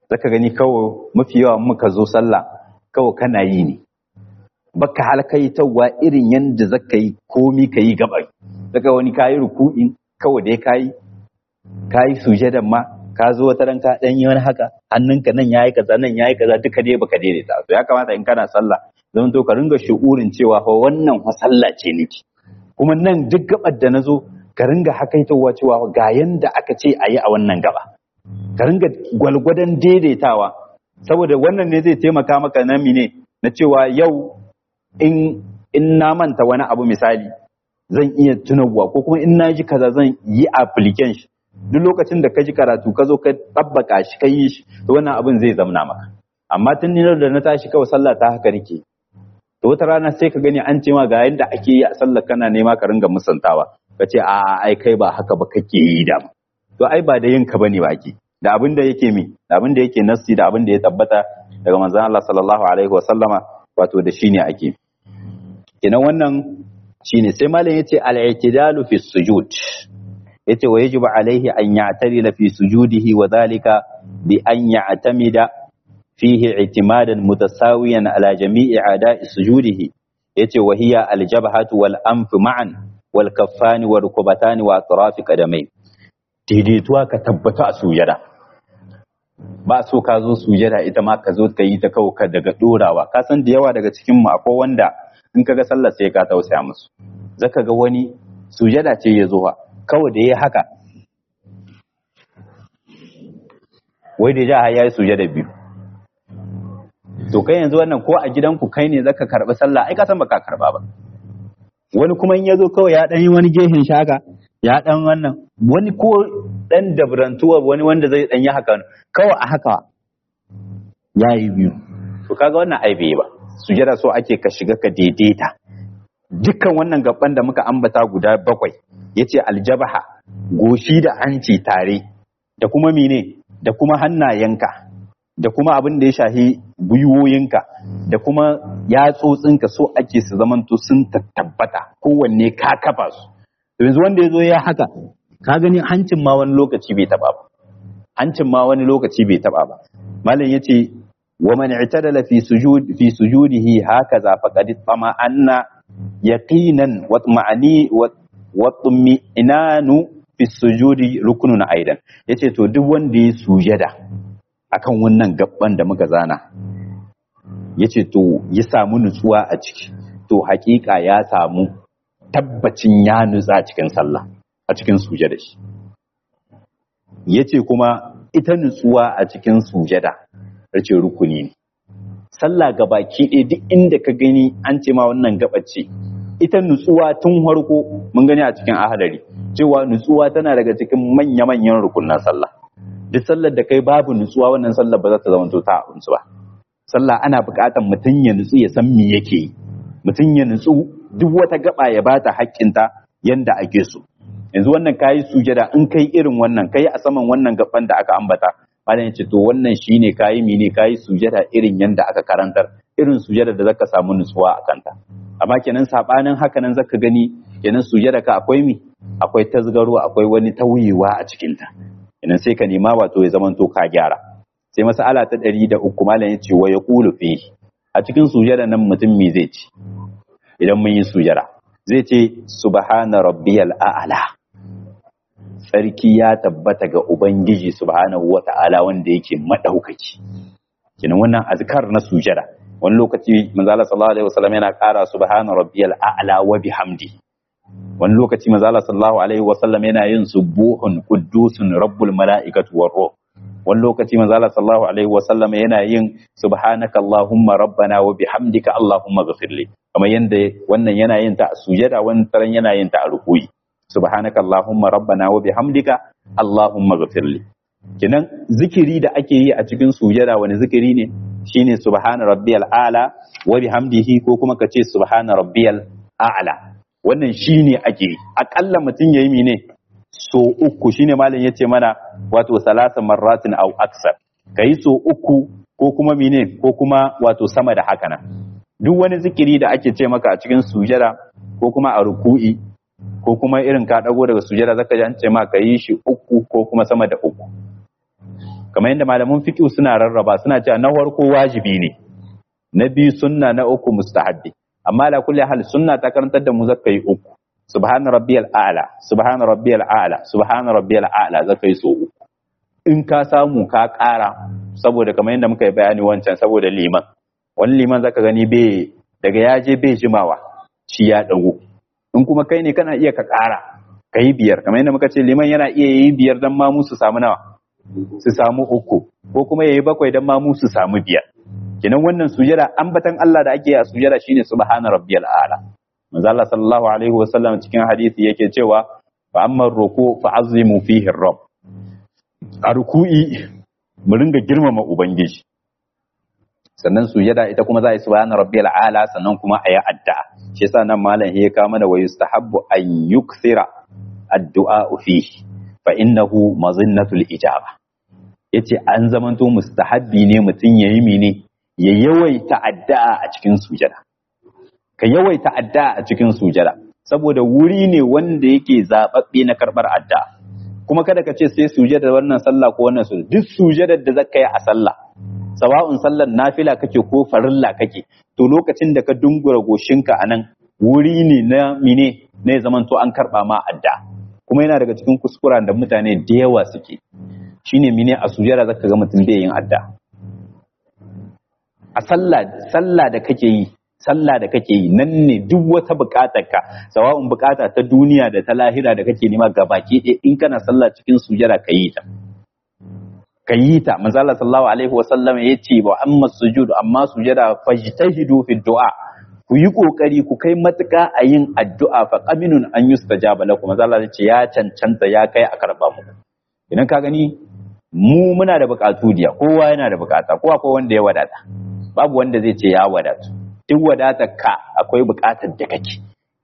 zaka gani kawai mafi yawa muka zo sallah kawai kana yi ne baka halkaitawa irin yanda zaka yi komi ka yi gaba zaka wani kayi ruku'in kawai dai kayi kayi sujadan ma ka zo wata ran ka dan yi wani haka hannunka nan yayi kaza nan yayi kaza duka dai baka daidaita to ya kamata in kana sallah zan to ka ringa shu'urin cewa fa wannan fa sallah ce niki kuma nan duk gabar da nazo ka ringa hakaitowa cewa ga yanda aka ce a yi a wannan gaba ka ringa gwalgwadon daidaitawa saboda wannan ne zai taimaka maka na mine na cewa yau in in na manta wani abu misali zan iya tunawa ko kuma in na ji kaza zan yi application duk lokacin da ka ji karatu ka zo ka tabbaka shi ka yi shi to wannan abin zai zamna maka amma tun ni da na tashi kawai sallah ta haka nake to wata rana sai ka gani an ce ma ga yadda ake yi a sallar kana nema ka ringa musantawa ka ce a ai kai ba haka ba kake yi da to ai ba da yin ka bane ba ake da abin da yake mi da abin da yake nassi da abin da ya tabbata daga manzon Allah sallallahu alaihi wa sallama wato da shine ake kenan wannan shine sai malam yace al-i'tidalu fi sujud yace wa yajibu alaihi an ya'tadila fi sujudihi wa dhalika bi an ya'tamida fihi i'timadan mutasawiyan ala jami'i a'da'i sujudihi yace wa hiya al-jabhatu wal anf ma'an wal kaffani wal rukubatani wa atrafi qadamai daidaituwa ka tabbata a sujada ba so ka zo sujada ita ma ka zo ka yi ta kawo ka daga dorawa ka san da yawa daga cikin mu akwai wanda in kaga sallar sai ka tausaya musu zaka ga wani sujada ce ya zo kawai da ya haka wai da ja ya yi sujada biyu to kai yanzu wannan ko a gidanku kai ne zaka karɓi sallah ai ka san baka karɓa ba wani kuma in ya zo kawai ya ɗan yi wani gehen shaka ya ɗan wannan wani ko ɗan dabrantuwa wani wanda zai ɗan yi haka kawai a haka ya yi biyu to kaga wannan ai bai ba sujada so ake ka shiga ka daidaita dukkan wannan gaban da muka ambata guda bakwai yace aljabaha goshi da hanci tare da kuma mene da kuma hannayenka da kuma abin da ya shahi gwiwoyinka da kuma yatsotsinka so ake su zamanto sun tabbata kowanne ka kafa su yanzu wanda ya zo ya haka ka gani hancin ma wani lokaci bai taba ba hancin ma wani lokaci bai taba ba malam yace wa man i'tadala fi sujud fi sujudihi hakaza faqad tama anna yaqinan wa ma'ani wa inanu fi sujudi rukunun aidan yace to duk wanda ya sujada akan wannan gabban da muka zana yace to ya samu nutsuwa a ciki to hakika ya samu tabbacin ya nutsa cikin sallah a cikin sujada shi yace kuma ita nutsuwa a cikin sujada race rukuni ne sallah gabaki ɗaya duk inda ka gani an ce ma wannan gabace ita nutsuwa tun harko mun gani a cikin ahadari cewa nutsuwa tana daga cikin manya-manyan rukunan sallah duk sallar da kai babu nutsuwa wannan sallar ba za ta zama ta abinci ba sallah ana buƙatar mutum ya nutsu ya san me yake yi mutum ya nutsu duk wata gaba ya bata haƙƙinta yanda ake so yanzu wannan kayi sujada in kai irin wannan kai a saman wannan gaban da aka ambata malam ce to wannan shine kayi mene kayi sujada irin yanda aka karantar irin sujada da zaka samu nutsuwa a kanta amma kenan sabanin haka nan zaka gani kenan sujada ka akwai mi akwai tasgaro akwai wani tauyewa a cikin ta kenan sai ka nema wato ya zamanto ka gyara sai mas'ala ta ɗari da uku malam ya ce wa ya ƙulu fi a cikin sujada nan mutum me zai ce idan mun yi sujada zai ce subhana rabbiyal a'la sarki ya tabbata ga ubangiji subhanahu wata'ala wanda yake madaukaki kenan wannan azkar na sujada wani lokaci manzo Allah sallallahu alaihi wasallam yana ƙara subhana rabbiyal a'la wa bihamdi wani lokaci manzo Allah sallallahu alaihi wasallam yana yin subuhun quddusun rabbul mala'ikatu war ruh wani lokaci manzo Allah sallallahu alaihi wasallam yana yin subhanaka allahumma rabbana wa bihamdika allahumma ghfirli kamar yanda wannan yana yin ta a sujada wani taran yana yin ta a rukuyi subhanaka allahumma rabbana wa bihamdika allahumma ghfirli kenan zikiri da ake yi a cikin sujada wani zikiri ne shine subhana rabbiyal a'la wa bihamdihi ko kuma ka ce subhana rabbiyal a'la wannan shine ake yi akalla mutum yayi mene so uku shine malam yace mana wato salasa marratin aw aksar kai so uku ko kuma mene ko kuma wato sama da haka nan duk wani zikiri da ake ce maka a cikin sujada ko kuma a ruku'i ko kuma irin ka dago daga sujada zaka ji an ce ma ka yi shi uku ko kuma sama da uku kamar yadda malaman fiqh suna rarraba suna cewa na farko wajibi ne na biyu sunna na uku mustahabbi amma la kulli hal sunna ta karantar da mu zakai uku subhana rabbiyal a'la subhana rabbiyal a'la subhana rabbiyal a'la zakai so uku in ka samu ka ƙara saboda kamar yadda muka yi bayani wancan saboda liman wani liman zaka gani bai daga ya je bai jimawa shi ya dago in kuma kai ne kana iya ka ƙara ka yi biyar kamar yadda muka ce liman yana iya yi biyar don mamu su samu nawa su samu uku ko kuma ya yi bakwai don mamu su samu biyar kenan wannan sujada ambatan Allah da ake yi a sujada shine subhana rabbiyal a'la manzo Allah sallallahu alaihi wasallam cikin hadisi yake cewa fa amma ruku fa azimu fihi rabb a ruku'i mu ringa girmama ubangiji sannan sujada ita kuma za a yi subhana rabbiyal a'la sannan kuma a yi addu'a shi yasa nan malam ya kawo mana wa yustahabbu an yukthira addu'a fihi fa innahu mazinnatul ijaba yace an zamanto mustahabbi ne mutum yayi mene ya yawaita addu'a a cikin sujada ka yawaita addu'a a cikin sujada saboda wuri ne wanda yake zababbe na karbar addu'a kuma kada ka ce sai sujada wannan sallah ko wannan sujada duk sujadar da zaka yi a sallah sawa'un sallar nafila kake ko farilla kake to lokacin da ka dungura goshinka anan wuri ne na mine ne zaman to an karba ma adda kuma yana daga cikin kuskuren da mutane da yawa suke shine mine a sujada zaka ga mutum bai yin adda a sallah sallah da kake yi sallah da kake yi nan ne duk wata bukatar ka sawa'un bukata ta duniya da ta lahira da kake nema gabaki ɗaya in kana sallah cikin sujada ka yi ta ka yi ta manzo Allah sallallahu alaihi wasallam ya ce wa amma sujudu amma sujada fajtahidu fi du'a ku yi kokari ku kai matuka a yin addu'a fa qaminun an yustajaba lakum manzo Allah ya ce ya cancanta ya kai a karba mu idan ka gani mu muna da bukatu diya kowa yana da bukata kowa akwai wanda ya wadata babu wanda zai ce ya wadatu duk wadatar ka akwai bukatar da kake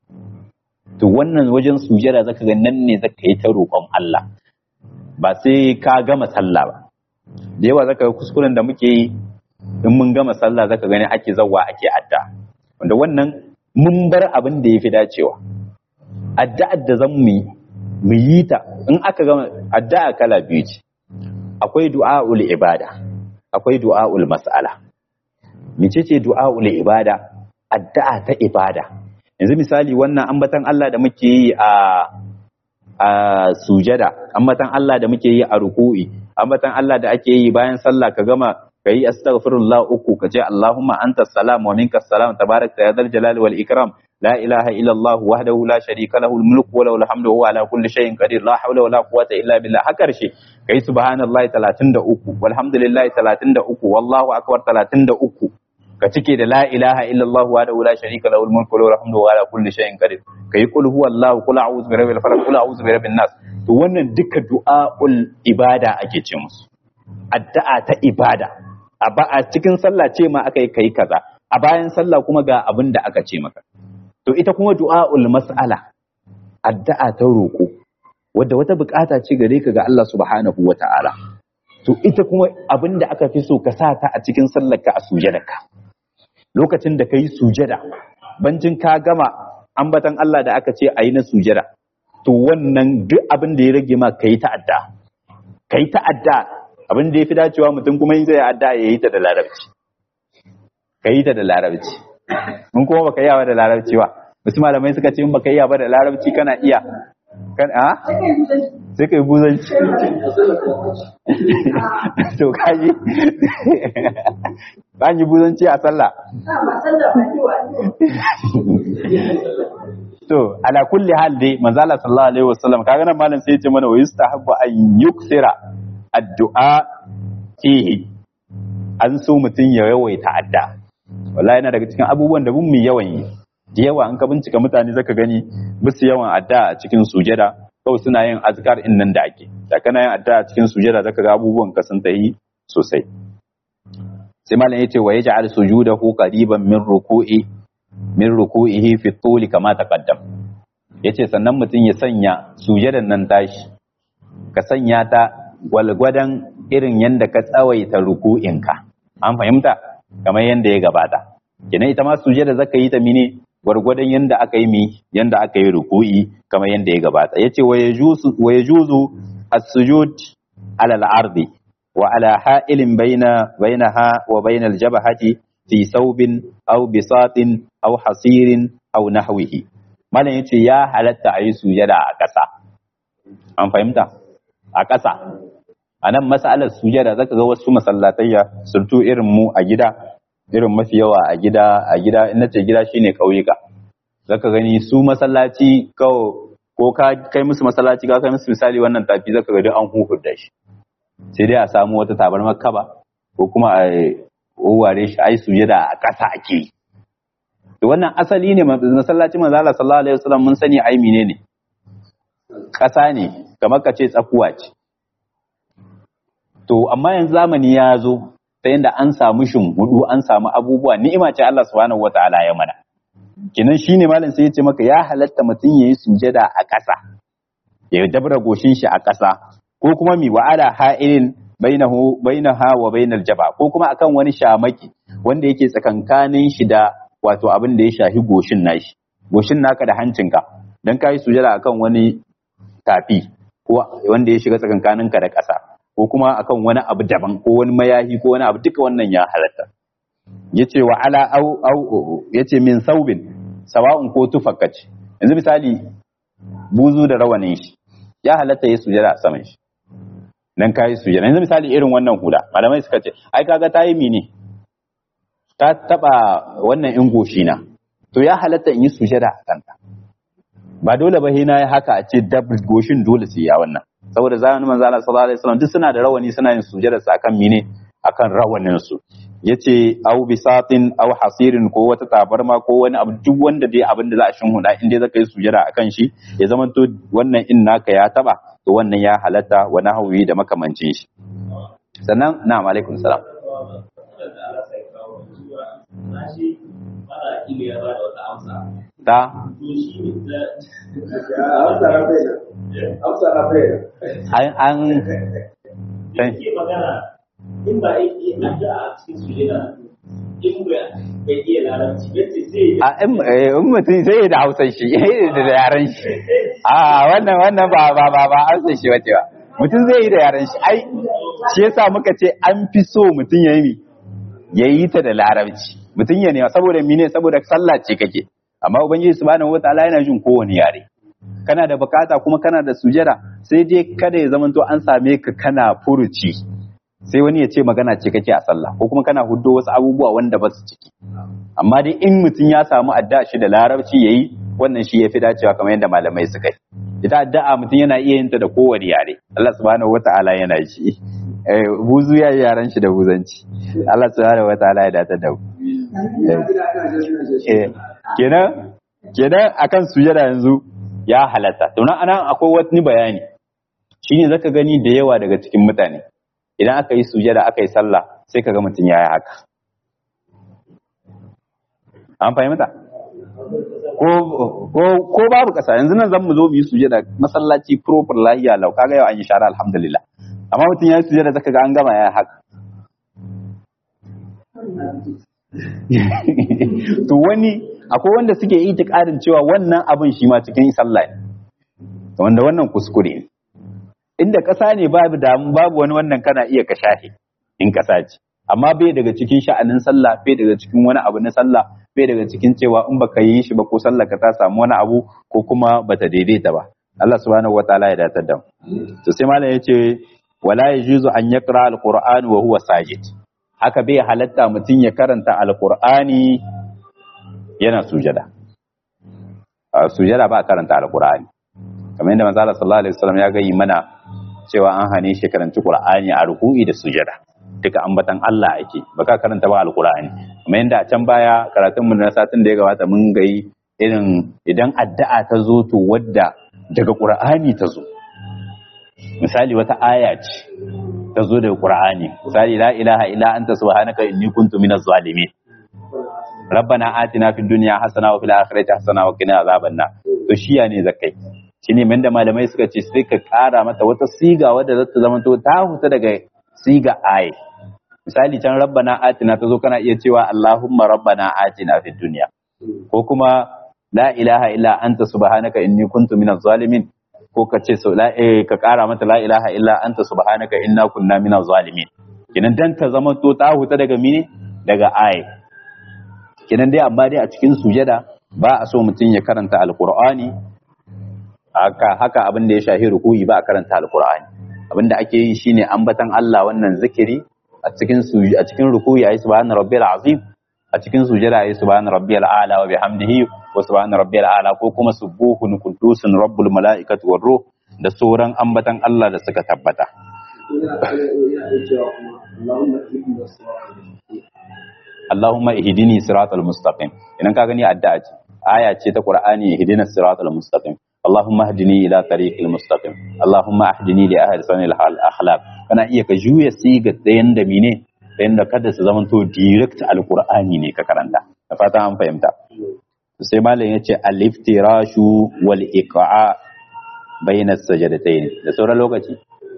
to wannan wajen sujada zaka ga nan ne zaka yi ta roƙon Allah ba sai ka gama sallah ba da yawa zaka ga kuskuren da muke yi in mun gama sallah zaka gani ake zawwa ake adda wanda wannan mun bar abin da yafi dacewa addu'ar da zan mu mu yi ta in aka gama addu'a kala biyu ce akwai du'aul ibada akwai du'aul mas'ala mecece du'aul ibada addu'a ta ibada yanzu misali wannan ambatan Allah da muke yi a a sujada ambatan Allah da muke yi a ruku'i ambatan Allah da ake yi bayan sallah ka gama ka yi astaghfirullah uku ka ce Allahumma anta salam wa minka salam tabarakta ya dal jalali wal ikram la ilaha illa Allah wahdahu la sharika lahu al mulku wa lahu al hamdu wa huwa ala kulli shay'in qadir la hawla wa la quwwata illa billah har karshe kai subhanallahi 33 walhamdulillahi 33 wallahu akbar 33 ka cike da la ilaha illa Allah wahdahu la sharika lahu al mulku wa lahu al hamdu wa huwa ala kulli shay'in qadir kai kul huwallahu kul a'udhu bi rabbil falaq kul a'udhu bi rabbin nas to wannan duka du'a'ul ibada ake ce musu addu'a ta ibada a ba a cikin sallah ce ma aka yi kai kaza a bayan sallah kuma ga abin da aka ce maka to ita kuma du'a'ul mas'ala addu'a ta roƙo wadda wata bukata ce gare ka ga Allah subhanahu wata'ala to ita kuma abin da aka fi so ka sa ta a cikin sallar ka a sujadarka lokacin da kai sujada bancin ka gama ambatan Allah da aka ce ayi na sujada to wannan duk abin da ya rage ma kai ta'adda kai ta'adda abin da ya fi dacewa mutum kuma yin zai adda ya yi ta da larabci ka yi ta da larabci in kuma baka yawa da larabci ba wasu malamai suka ce in baka iya ba da larabci kana iya kan a sai ka yi buzanci to kaji ba yi buzanci a sallah to ala kulli hal dai manzala sallallahu alaihi wasallam kaga nan malam sai ya ce mana wa yustahabbu an yuksira addu'a fihi an so mutum ya yawaita adda wallahi yana daga cikin abubuwan da mun mu yawan yi da yawa an ka bincika mutane zaka gani musu yawan adda a cikin sujada kawai suna yin azkar in nan da ake da kana yin adda a cikin sujada zaka ga abubuwan ka sun tayi sosai sai malam yace wa yaj'al sujudahu qariban min ruku'i min ruku'ihi fi tuli kama taqaddam yace sannan mutum ya sanya sujadan nan tashi ka sanya ta gwalgwadon irin yadda ka tsawaita ruku'inka an fahimta kamar yadda ya gabata kenan ita ma sujada zaka yi ta mine gwargwadon yadda aka yi mi yadda aka yi ruku'i kamar yadda ya gabata yace wa yajuzu wa yajuzu as-sujud ala al-ardi wa ala ha'ilin baina bainaha wa bainal jabhati fi saubin aw bisatin aw hasirin aw nahwihi malam yace ya halatta a yi sujada a ƙasa an fahimta a ƙasa a nan masalar sujada zaka ga wasu masallatayya surtu irin mu a gida irin mafi yawa a gida a gida in nace gida shine ƙauyuka zaka gani su masallaci ko ka kai musu masallaci ka kai musu misali wannan tafi zaka ga duk an huhurda shi sai dai a samu wata tabarmar kaba ko kuma a ware shi ai sujada a ƙasa ake yi to wannan asali ne masallacin manzo Allah sallallahu alaihi wasallam mun sani ai menene ƙasa ne kamar ka ce tsakuwa ce to amma yanzu zamani ya zo ta yadda an samu shimgudu an samu abubuwa ni'ima ce Allah subhanahu wataala ya mana kinan shine malam sai ya ce maka ya halatta mutum yayi sujada a ƙasa ya dabra goshin shi a ƙasa ko kuma mi wa'ala ha'ilin bainahu bainaha wa bainal jaba ko kuma akan wani shamaki wanda yake tsakankanin shi da wato abin da ya shahi goshin nashi goshin naka da hancinka dan kai sujada akan wani tafi ko wanda ya shiga tsakankaninka da ƙasa ko kuma akan wani abu daban ko wani mayahi ko wani abu duka wannan ya halatta yace wa ala au au yace min saubin sawa'un ko tufakkaci yanzu misali buzu da rawanin shi ya halatta ya sujada a saman shi dan kai sujada yanzu misali irin wannan hula malamai suka ce ai kaga ta yi mini ta taba wannan in goshi na to ya halatta in yi sujada a kanta ba dole ba hina ya haka a ce double goshin dole sai ya wannan saboda zamanin manzo Allah sallallahu alaihi wasallam duk suna da rawani suna yin sujada sa akan mine akan rawanin su yace au bisatin au hasirin ko wata tabarma ko wani abu duk wanda dai abin da za a shinhuda in dai zaka yi sujada akan shi ya zama to wannan in naka ya taba to wannan ya halatta wa nahwi da makamancin shi sannan na'am alaikum salam ta an an in ba yi addu'a a cikin sujada in bai iya larabci yace zai a in mutum zai yi da hausar shi da yaren shi a wannan wannan ba ba ba ba hausar shi wace ba mutum zai yi da yaren shi ai shi yasa muka ce an fi so mutum ya yi ya yi ta da larabci mutum ya nema saboda mine saboda sallah ce kake amma ubangiji subhanahu wataala yana jin kowane yare kana da bukata kuma kana da sujada sai dai kada ya zamanto an same ka kana furuci sai wani ya ce magana ce kake a sallah ko kuma kana huddo wasu abubuwa wanda ba su ciki amma dai in mutum ya samu addu'a shi da larabci yayi wannan shi yafi dacewa kamar yadda malamai suka yi ita addu'a mutum yana iya yin ta da kowane yare Allah subhanahu wataala yana shi eh buzu ya yaran shi da buzanci Allah subhanahu wataala ya datar da mu eh kenan kenan akan sujada yanzu ya halatta to nan anan akwai wani bayani shine zaka gani da yawa daga cikin mutane idan aka yi sujada aka yi sallah sai kaga mutum ya yi haka an fahimta ko babu kasa yanzu nan zan mu zo mu yi sujada masallaci proper lahiya lau kaga yau an yi shara alhamdulillah amma mutum ya yi sujada zaka ga an gama ya yi haka to wani akwai wanda suke itikadin cewa wannan abin shi ma cikin sallah ne wanda wannan kuskure ne inda ƙasa ne babu damu babu wani wannan kana iya ka shahe in ƙasa ce amma bai daga cikin sha'anin sallah bai daga cikin wani abu na sallah bai daga cikin cewa in baka yi shi ba ko sallah ka ta samu wani abu ko kuma bata daidaita ba Allah subhanahu wataala ya datar da mu to sai malam yace wala yajuzu an yaqra alquran wa huwa sajid haka bai halatta mutum ya karanta alqur'ani yana sujada sujada ba karanta alqur'ani kamar yadda manzo Allah sallallahu alaihi wasallam ya gayi mana cewa an hane shi karanci Qur'ani a ruku'i da sujada duka ambatan Allah ake baka karanta ba alqur'ani kuma yanda a can baya karatun mu na satin da ya gabata mun gayi irin idan addu'a ta zo to wadda daga Qur'ani ta zo misali wata aya ce ta zo daga Qur'ani misali la ilaha illa anta subhanaka inni kuntu minaz zalimin rabbana atina fid dunya hasana wa fil akhirati hasana wa qina azaban nar to shiya ne zakai shine da malamai suka ce sai ka kara mata wata siga wadda za ta zama to ta huta daga siga aye misali can rabbana atina ta zo kana iya cewa allahumma rabbana atina fid dunya ko kuma la ilaha illa anta subhanaka inni kuntu minaz zalimin ko ka ce so la eh, ka kara mata la ilaha illa anta subhanaka inna kunna minaz zalimin kenan dan ta zama to ta huta daga mine daga aye kenan dai amma dai a cikin sujada ba a so mutum ya karanta alqur'ani haka haka abin da ya shahi ruku'i ba a karanta alqur'ani abin da ake yi shine ambatan Allah wannan zikiri a cikin a cikin ruku'i ayi subhana rabbil azim a cikin sujada ayi subhana rabbiyal a'la wa bihamdihi wa subhana rabbiyal a'la ko kuma subuhun qudusun rabbul malaikati war ruh da sauran ambatan Allah da suka tabbata Allahumma ihdini siratal mustaqim idan ka gani addu'a ce aya ce ta Qur'ani ihdinas siratal mustaqim Allahumma hdini ila tariqil mustaqim Allahumma ahdini li ahsanil akhlaq kana iya ka juya siga da yanda mine da yanda kada su zama to direct alqur'ani ne ka karanta da fata an fahimta sai malam yace al-iftirashu wal iqa bayna sajadatayn da sauran lokaci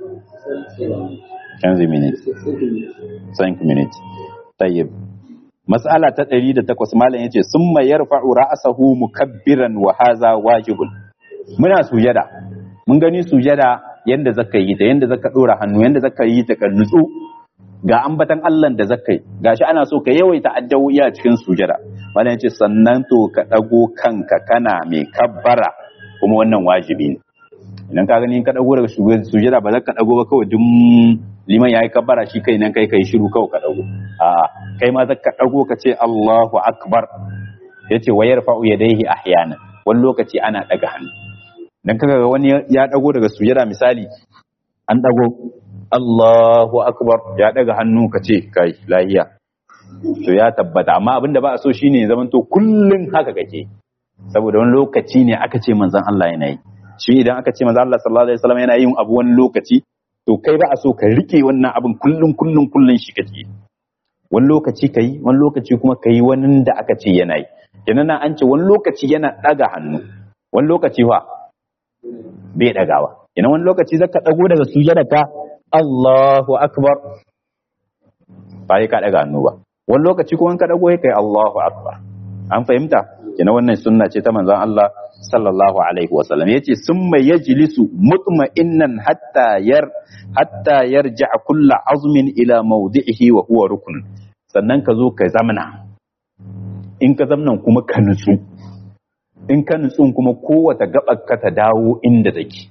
15 minutes 5 minutes tayyib mas'ala ta 108 malam yace summa yarfa'u ra'sahu mukabbiran wa hadha wajibun muna sujada mun gani sujada yanda zaka yi ta yanda zaka dora hannu yanda zaka yi ta ka nutsu ga ambatan Allah da zaka yi gashi ana so ka yawaita addu'o'i a cikin sujada malam yace sannan to ka dago kanka kana mai kabbara kuma wannan wajibi ne idan ka gani ka dago daga sujada ba za ka dago ba kawai dum liman yayi kabbara shi kai nan kai kai shiru kawai ka dago a kai ma za ka dago ka ce Allahu akbar yace wa yarfa'u yadayhi ahyanan wani lokaci ana daga hannu dan kaga wani ya dago daga sujada misali an dago Allahu akbar ya daga hannu ka ce kai lahiya to ya tabbata amma abinda ba a so shine zaman to kullun haka kake saboda wani lokaci ne aka ce manzon Allah yana yi shi idan aka ce manzon Allah sallallahu alaihi wasallam yana yin abu wani lokaci to kai ba a so ka rike wannan abin kullun kullun kullun shi kake wani lokaci kai wani lokaci kuma kai wani da aka ce yana yi kenan an ce wani lokaci yana daga hannu wani lokaci fa bai dagawa kenan wani lokaci zaka dago daga sujada ka Allahu akbar ba ka daga hannu ba wani lokaci kuma ka dago kai Allahu akbar an fahimta kenan wannan sunna ce ta manzon Allah sallallahu alaihi wasallam yace summa yajlisu mutma'innan hatta yar hatta yarja kullu azmin ila mawdi'ihi wa huwa rukun sannan ka zo ka zamana in ka zamnan kuma ka nutsu in ka nutsu kuma kowace gabar ka ta dawo inda take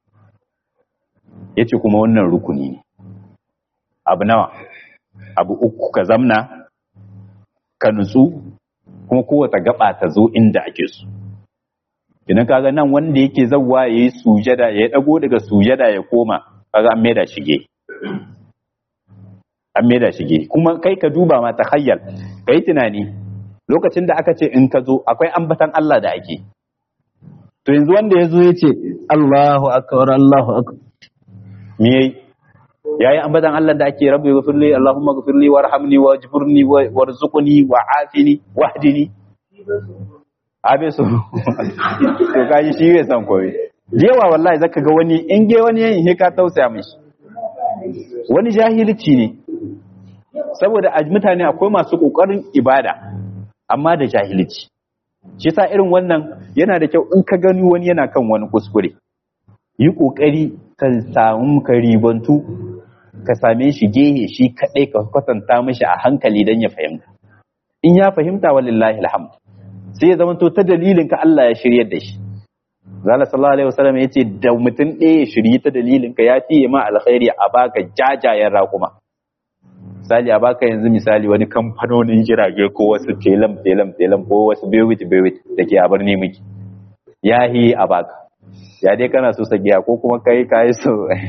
yace kuma wannan rukuni ne abu nawa abu uku ka zamna ka nutsu kuma kowace gaba ta zo inda ake so idan kaga nan wanda yake zawwa yayi sujada ya dago daga sujada ya koma kaga an maida shige an maida shige kuma kai ka duba ma takhayyal kai tunani lokacin da aka ce in ka zo akwai ambatan Allah da ake to yanzu wanda ya zo ya ce Allahu akbar Allahu akbar me yayi yayi ambatan Allah da ake rabbi ghfirli Allahumma ghfirli warhamni wajburni warzuqni wa'afini wahdini abe so to kaji shi bai san koyi jewa wallahi zaka ga wani in ge wani yayin he ka tausaya mishi wani jahilci ne saboda a mutane akwai masu kokarin ibada amma da jahilci shi sa irin wannan yana da kyau in ka gani wani yana kan wani kuskure yi kokari ka samu ka ribantu ka same shi gehe shi kadai ka kwatanta mishi a hankali dan ya fahimta in ya fahimta walillahi alhamd sai ya zama to ta dalilin ka Allah ya shiryar da shi Zala sallallahu alaihi wasallam yace da mutum ɗaya ya shiryi ta dalilin ka ya fiye ma alkhairi a baka jajayen raƙuma misali a baka yanzu misali wani kamfanonin jirage ko wasu telam telam telam ko wasu bewit bewit da ke a birni miki ya yi a baka ya dai kana so sagiya ko kuma kai kai so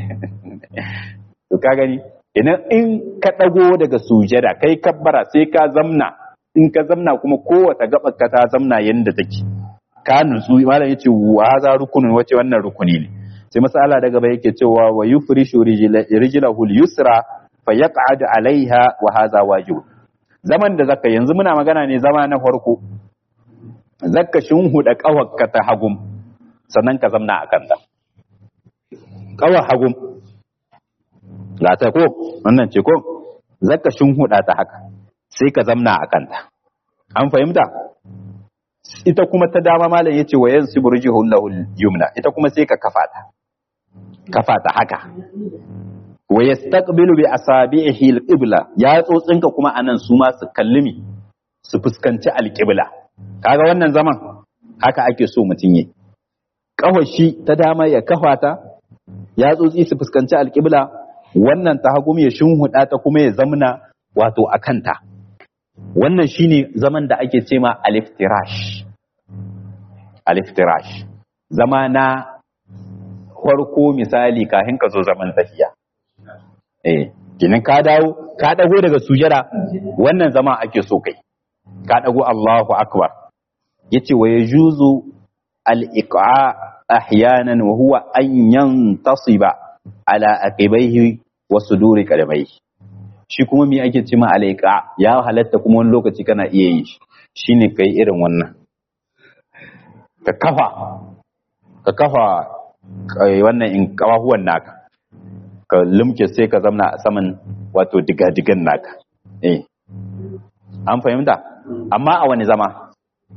to ka gani idan in ka dago daga sujada kai kabbara sai ka zamna in ka zamna kuma kowace gabar ka ta zamna yanda take ka nutsu malam yace wa za rukunin wace wannan rukuni ne sai masala daga bai yake cewa wa yufrishu rijlahu al-yusra fa yaq'ad alaiha wa hadha wajib zaman da zaka yanzu muna magana ne zama na farko zakka shinhuda kawakka ta hagum sannan ka zamna akan ta kawar hagum ga ta ko wannan ce ko zakka shinhuda ta haka sai ka zamna akan ta an fahimta ita kuma ta dama malam yace wa yansibu rijhu lahu yumna ita kuma sai ka kafa ta kafa ta haka wa yastaqbilu bi asabihi al-qibla ya tsotsinka kuma anan su ma su kallimi su fuskanci al-qibla kaga wannan zaman haka ake so mutun yi kawashi ta dama ya kafa ta ya tsotsi su fuskanci al-qibla wannan ta hagu ya shinhuda ta kuma ya zamna wato akanta wannan shine zaman da ake cema al-iftirash al-iftirash zama na farko misali kafin ka zo zaman tafiya eh kinin ka dawo ka dago daga sujada wannan zama ake so kai ka dago Allahu akbar yace wa yajuzu al-iqa ahyanan wa huwa an yantasiba ala aqibaihi wa suduri qadamaihi shi kuma me ake ce ma al-iqa ya halatta kuma wani lokaci kana iya yi shine kai irin wannan ka kafa ka kafa wannan in kawahuwan naka ka lumke sai ka zamna a saman wato digadigan naka eh an fahimta amma a wani zama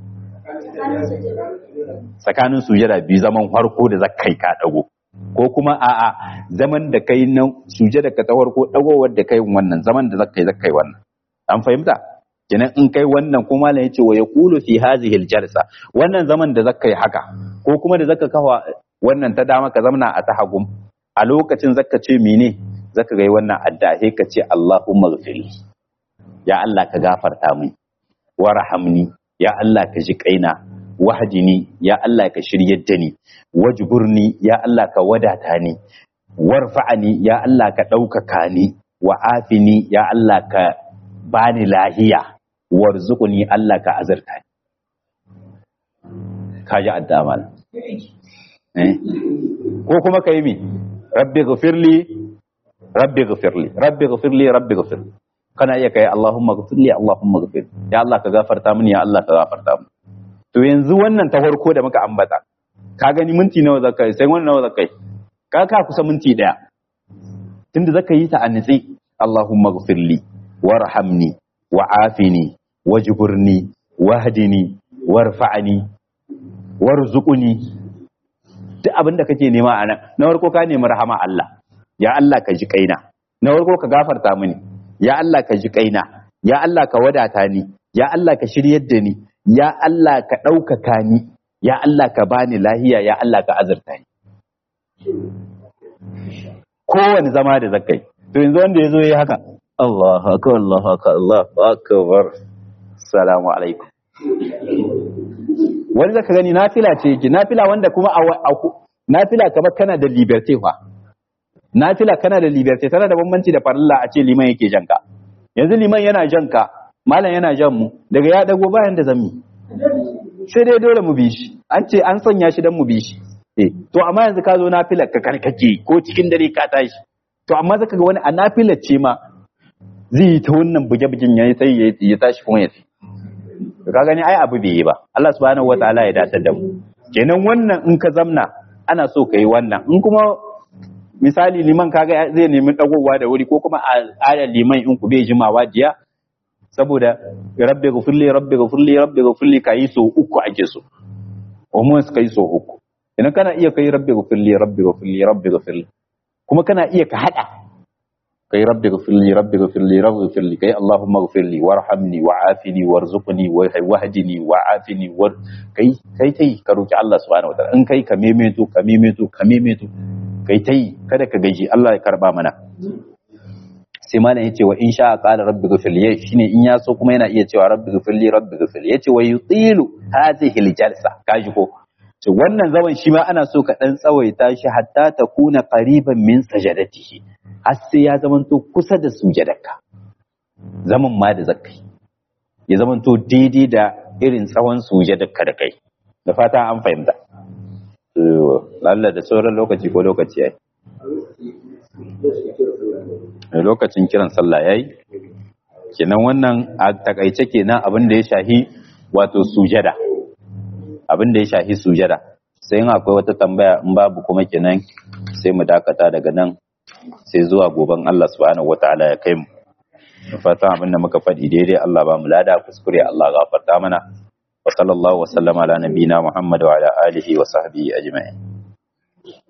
tsakanin sujada biyu zaman farko da zakai ka dago ko kuma a'a zaman da kai na sujada ka ta farko dagowar da kai wannan zaman da zakai zakai wannan an fahimta kenan in kai wannan kuma malam yace wa yaqulu fi hadhihi aljalsa wannan zaman da zakai haka ko kuma da zaka kafa wannan ta dama ka zamna a ta hagum a lokacin zaka ce mene zaka ga wannan adda sai ka ce Allahumma ghfirli ya Allah ka gafarta min warhamni ya Allah ka ji kaina wahdini ya Allah ka shiryar da ni wajburni ya Allah ka wadata ni warfa'ani ya Allah ka ɗaukaka ni wa'afini ya Allah ka bani lahiya warzuqni Allah ka azurta ni ka ji adda mal ko kuma ka yi mi rabbi ghafirli rabbi ghafirli rabbi ghafirli rabbi ghafirli kana iya kai Allahumma ghafirli Allahumma ghafirli ya Allah ka gafarta mini ya Allah ka gafarta mini to yanzu wannan ta farko da muka ambata ka gani minti nawa zaka yi sai wannan nawa zaka yi ka ka kusa minti daya tunda zaka yi ta a nitsi Allahumma ghafirli warhamni wa'afini wajburni wahdini warfa'ni warzuqni duk abin da kake nema a nan na farko ka nemi rahama Allah ya Allah ka ji kaina na farko ka gafarta mini ya Allah ka ji kaina ya Allah ka wadata ni ya Allah ka shiryar da ni ya Allah ka ɗaukaka ni ya Allah ka bani lahiya ya Allah ka azurta ni kowane zama da zakai to yanzu wanda ya zo ya haka Allah akbar Allah akbar Allah akbar assalamu alaikum wani zaka gani nafila ce yake nafila wanda kuma a nafila kamar kana da liberté fa nafila kana da liberté tana da bambanci da farilla a ce liman yake janka yanzu liman yana janka malam yana jan mu daga ya dago bayan da zammi sai dai dole mu bi shi an ce an sanya shi dan mu bi shi eh to amma yanzu ka zo nafila ka karkake ko cikin dare ka tashi to amma zaka ga wani a nafila ce ma zai yi ta wannan buge-bugen ya sai ya tashi kuma ya ka gani ai abu bai yi ba Allah subhanahu wataala ya dace da mu kenan wannan in ka zamna ana so ka yi wannan in kuma misali liman kaga zai nemi dagowa da wuri ko kuma a liman in ku bai jimawa jiya saboda rabbi ghfirli rabbi ghfirli rabbi ghfirli kai so uku ake so umman kai so uku idan kana iya kai rabbi ghfirli rabbi ghfirli rabbi ghfirli kuma kana iya ka hada kai rabbi ghfirli rabbi ghfirli rabbi ghfirli kai allahumma ghfirli warhamni wa'afini warzuqni wahdini wa'afini war kai kai tai ka roki Allah subhanahu wataala in kai ka memeto ka memeto ka memeto kai tai kada ka gaji Allah ya karba mana sai malam yace wa in sha qala rabbi ghfirli shine in ya so kuma yana iya cewa rabbi ghfirli rabbi ghfirli yace wa yutilu hadhihi aljalsa kaji ko to wannan zaman shi ma ana so ka dan tsawaita shi hatta ta kuna qariban min sajadatihi har sai ya zamanto kusa da sujadarka zaman ma da zakai ya zamanto daidai da irin tsawon sujadarka da kai da fata an fahimta lalla da sauran lokaci ko lokaci yayi lokacin kiran sallah yayi kenan wannan a takaice kenan abin da ya shahi wato sujada abin da ya shahi sujada sai in akwai wata tambaya in babu kuma kenan sai mu dakata daga nan sai zuwa goben Allah subhanahu wataala ya kai mu fatan abin da muka faɗi daidai Allah ba mu lada kuskure Allah gafarta mana wa sallallahu wa sallama ala nabiyyina Muhammad wa ala alihi wa sahbihi ajma'in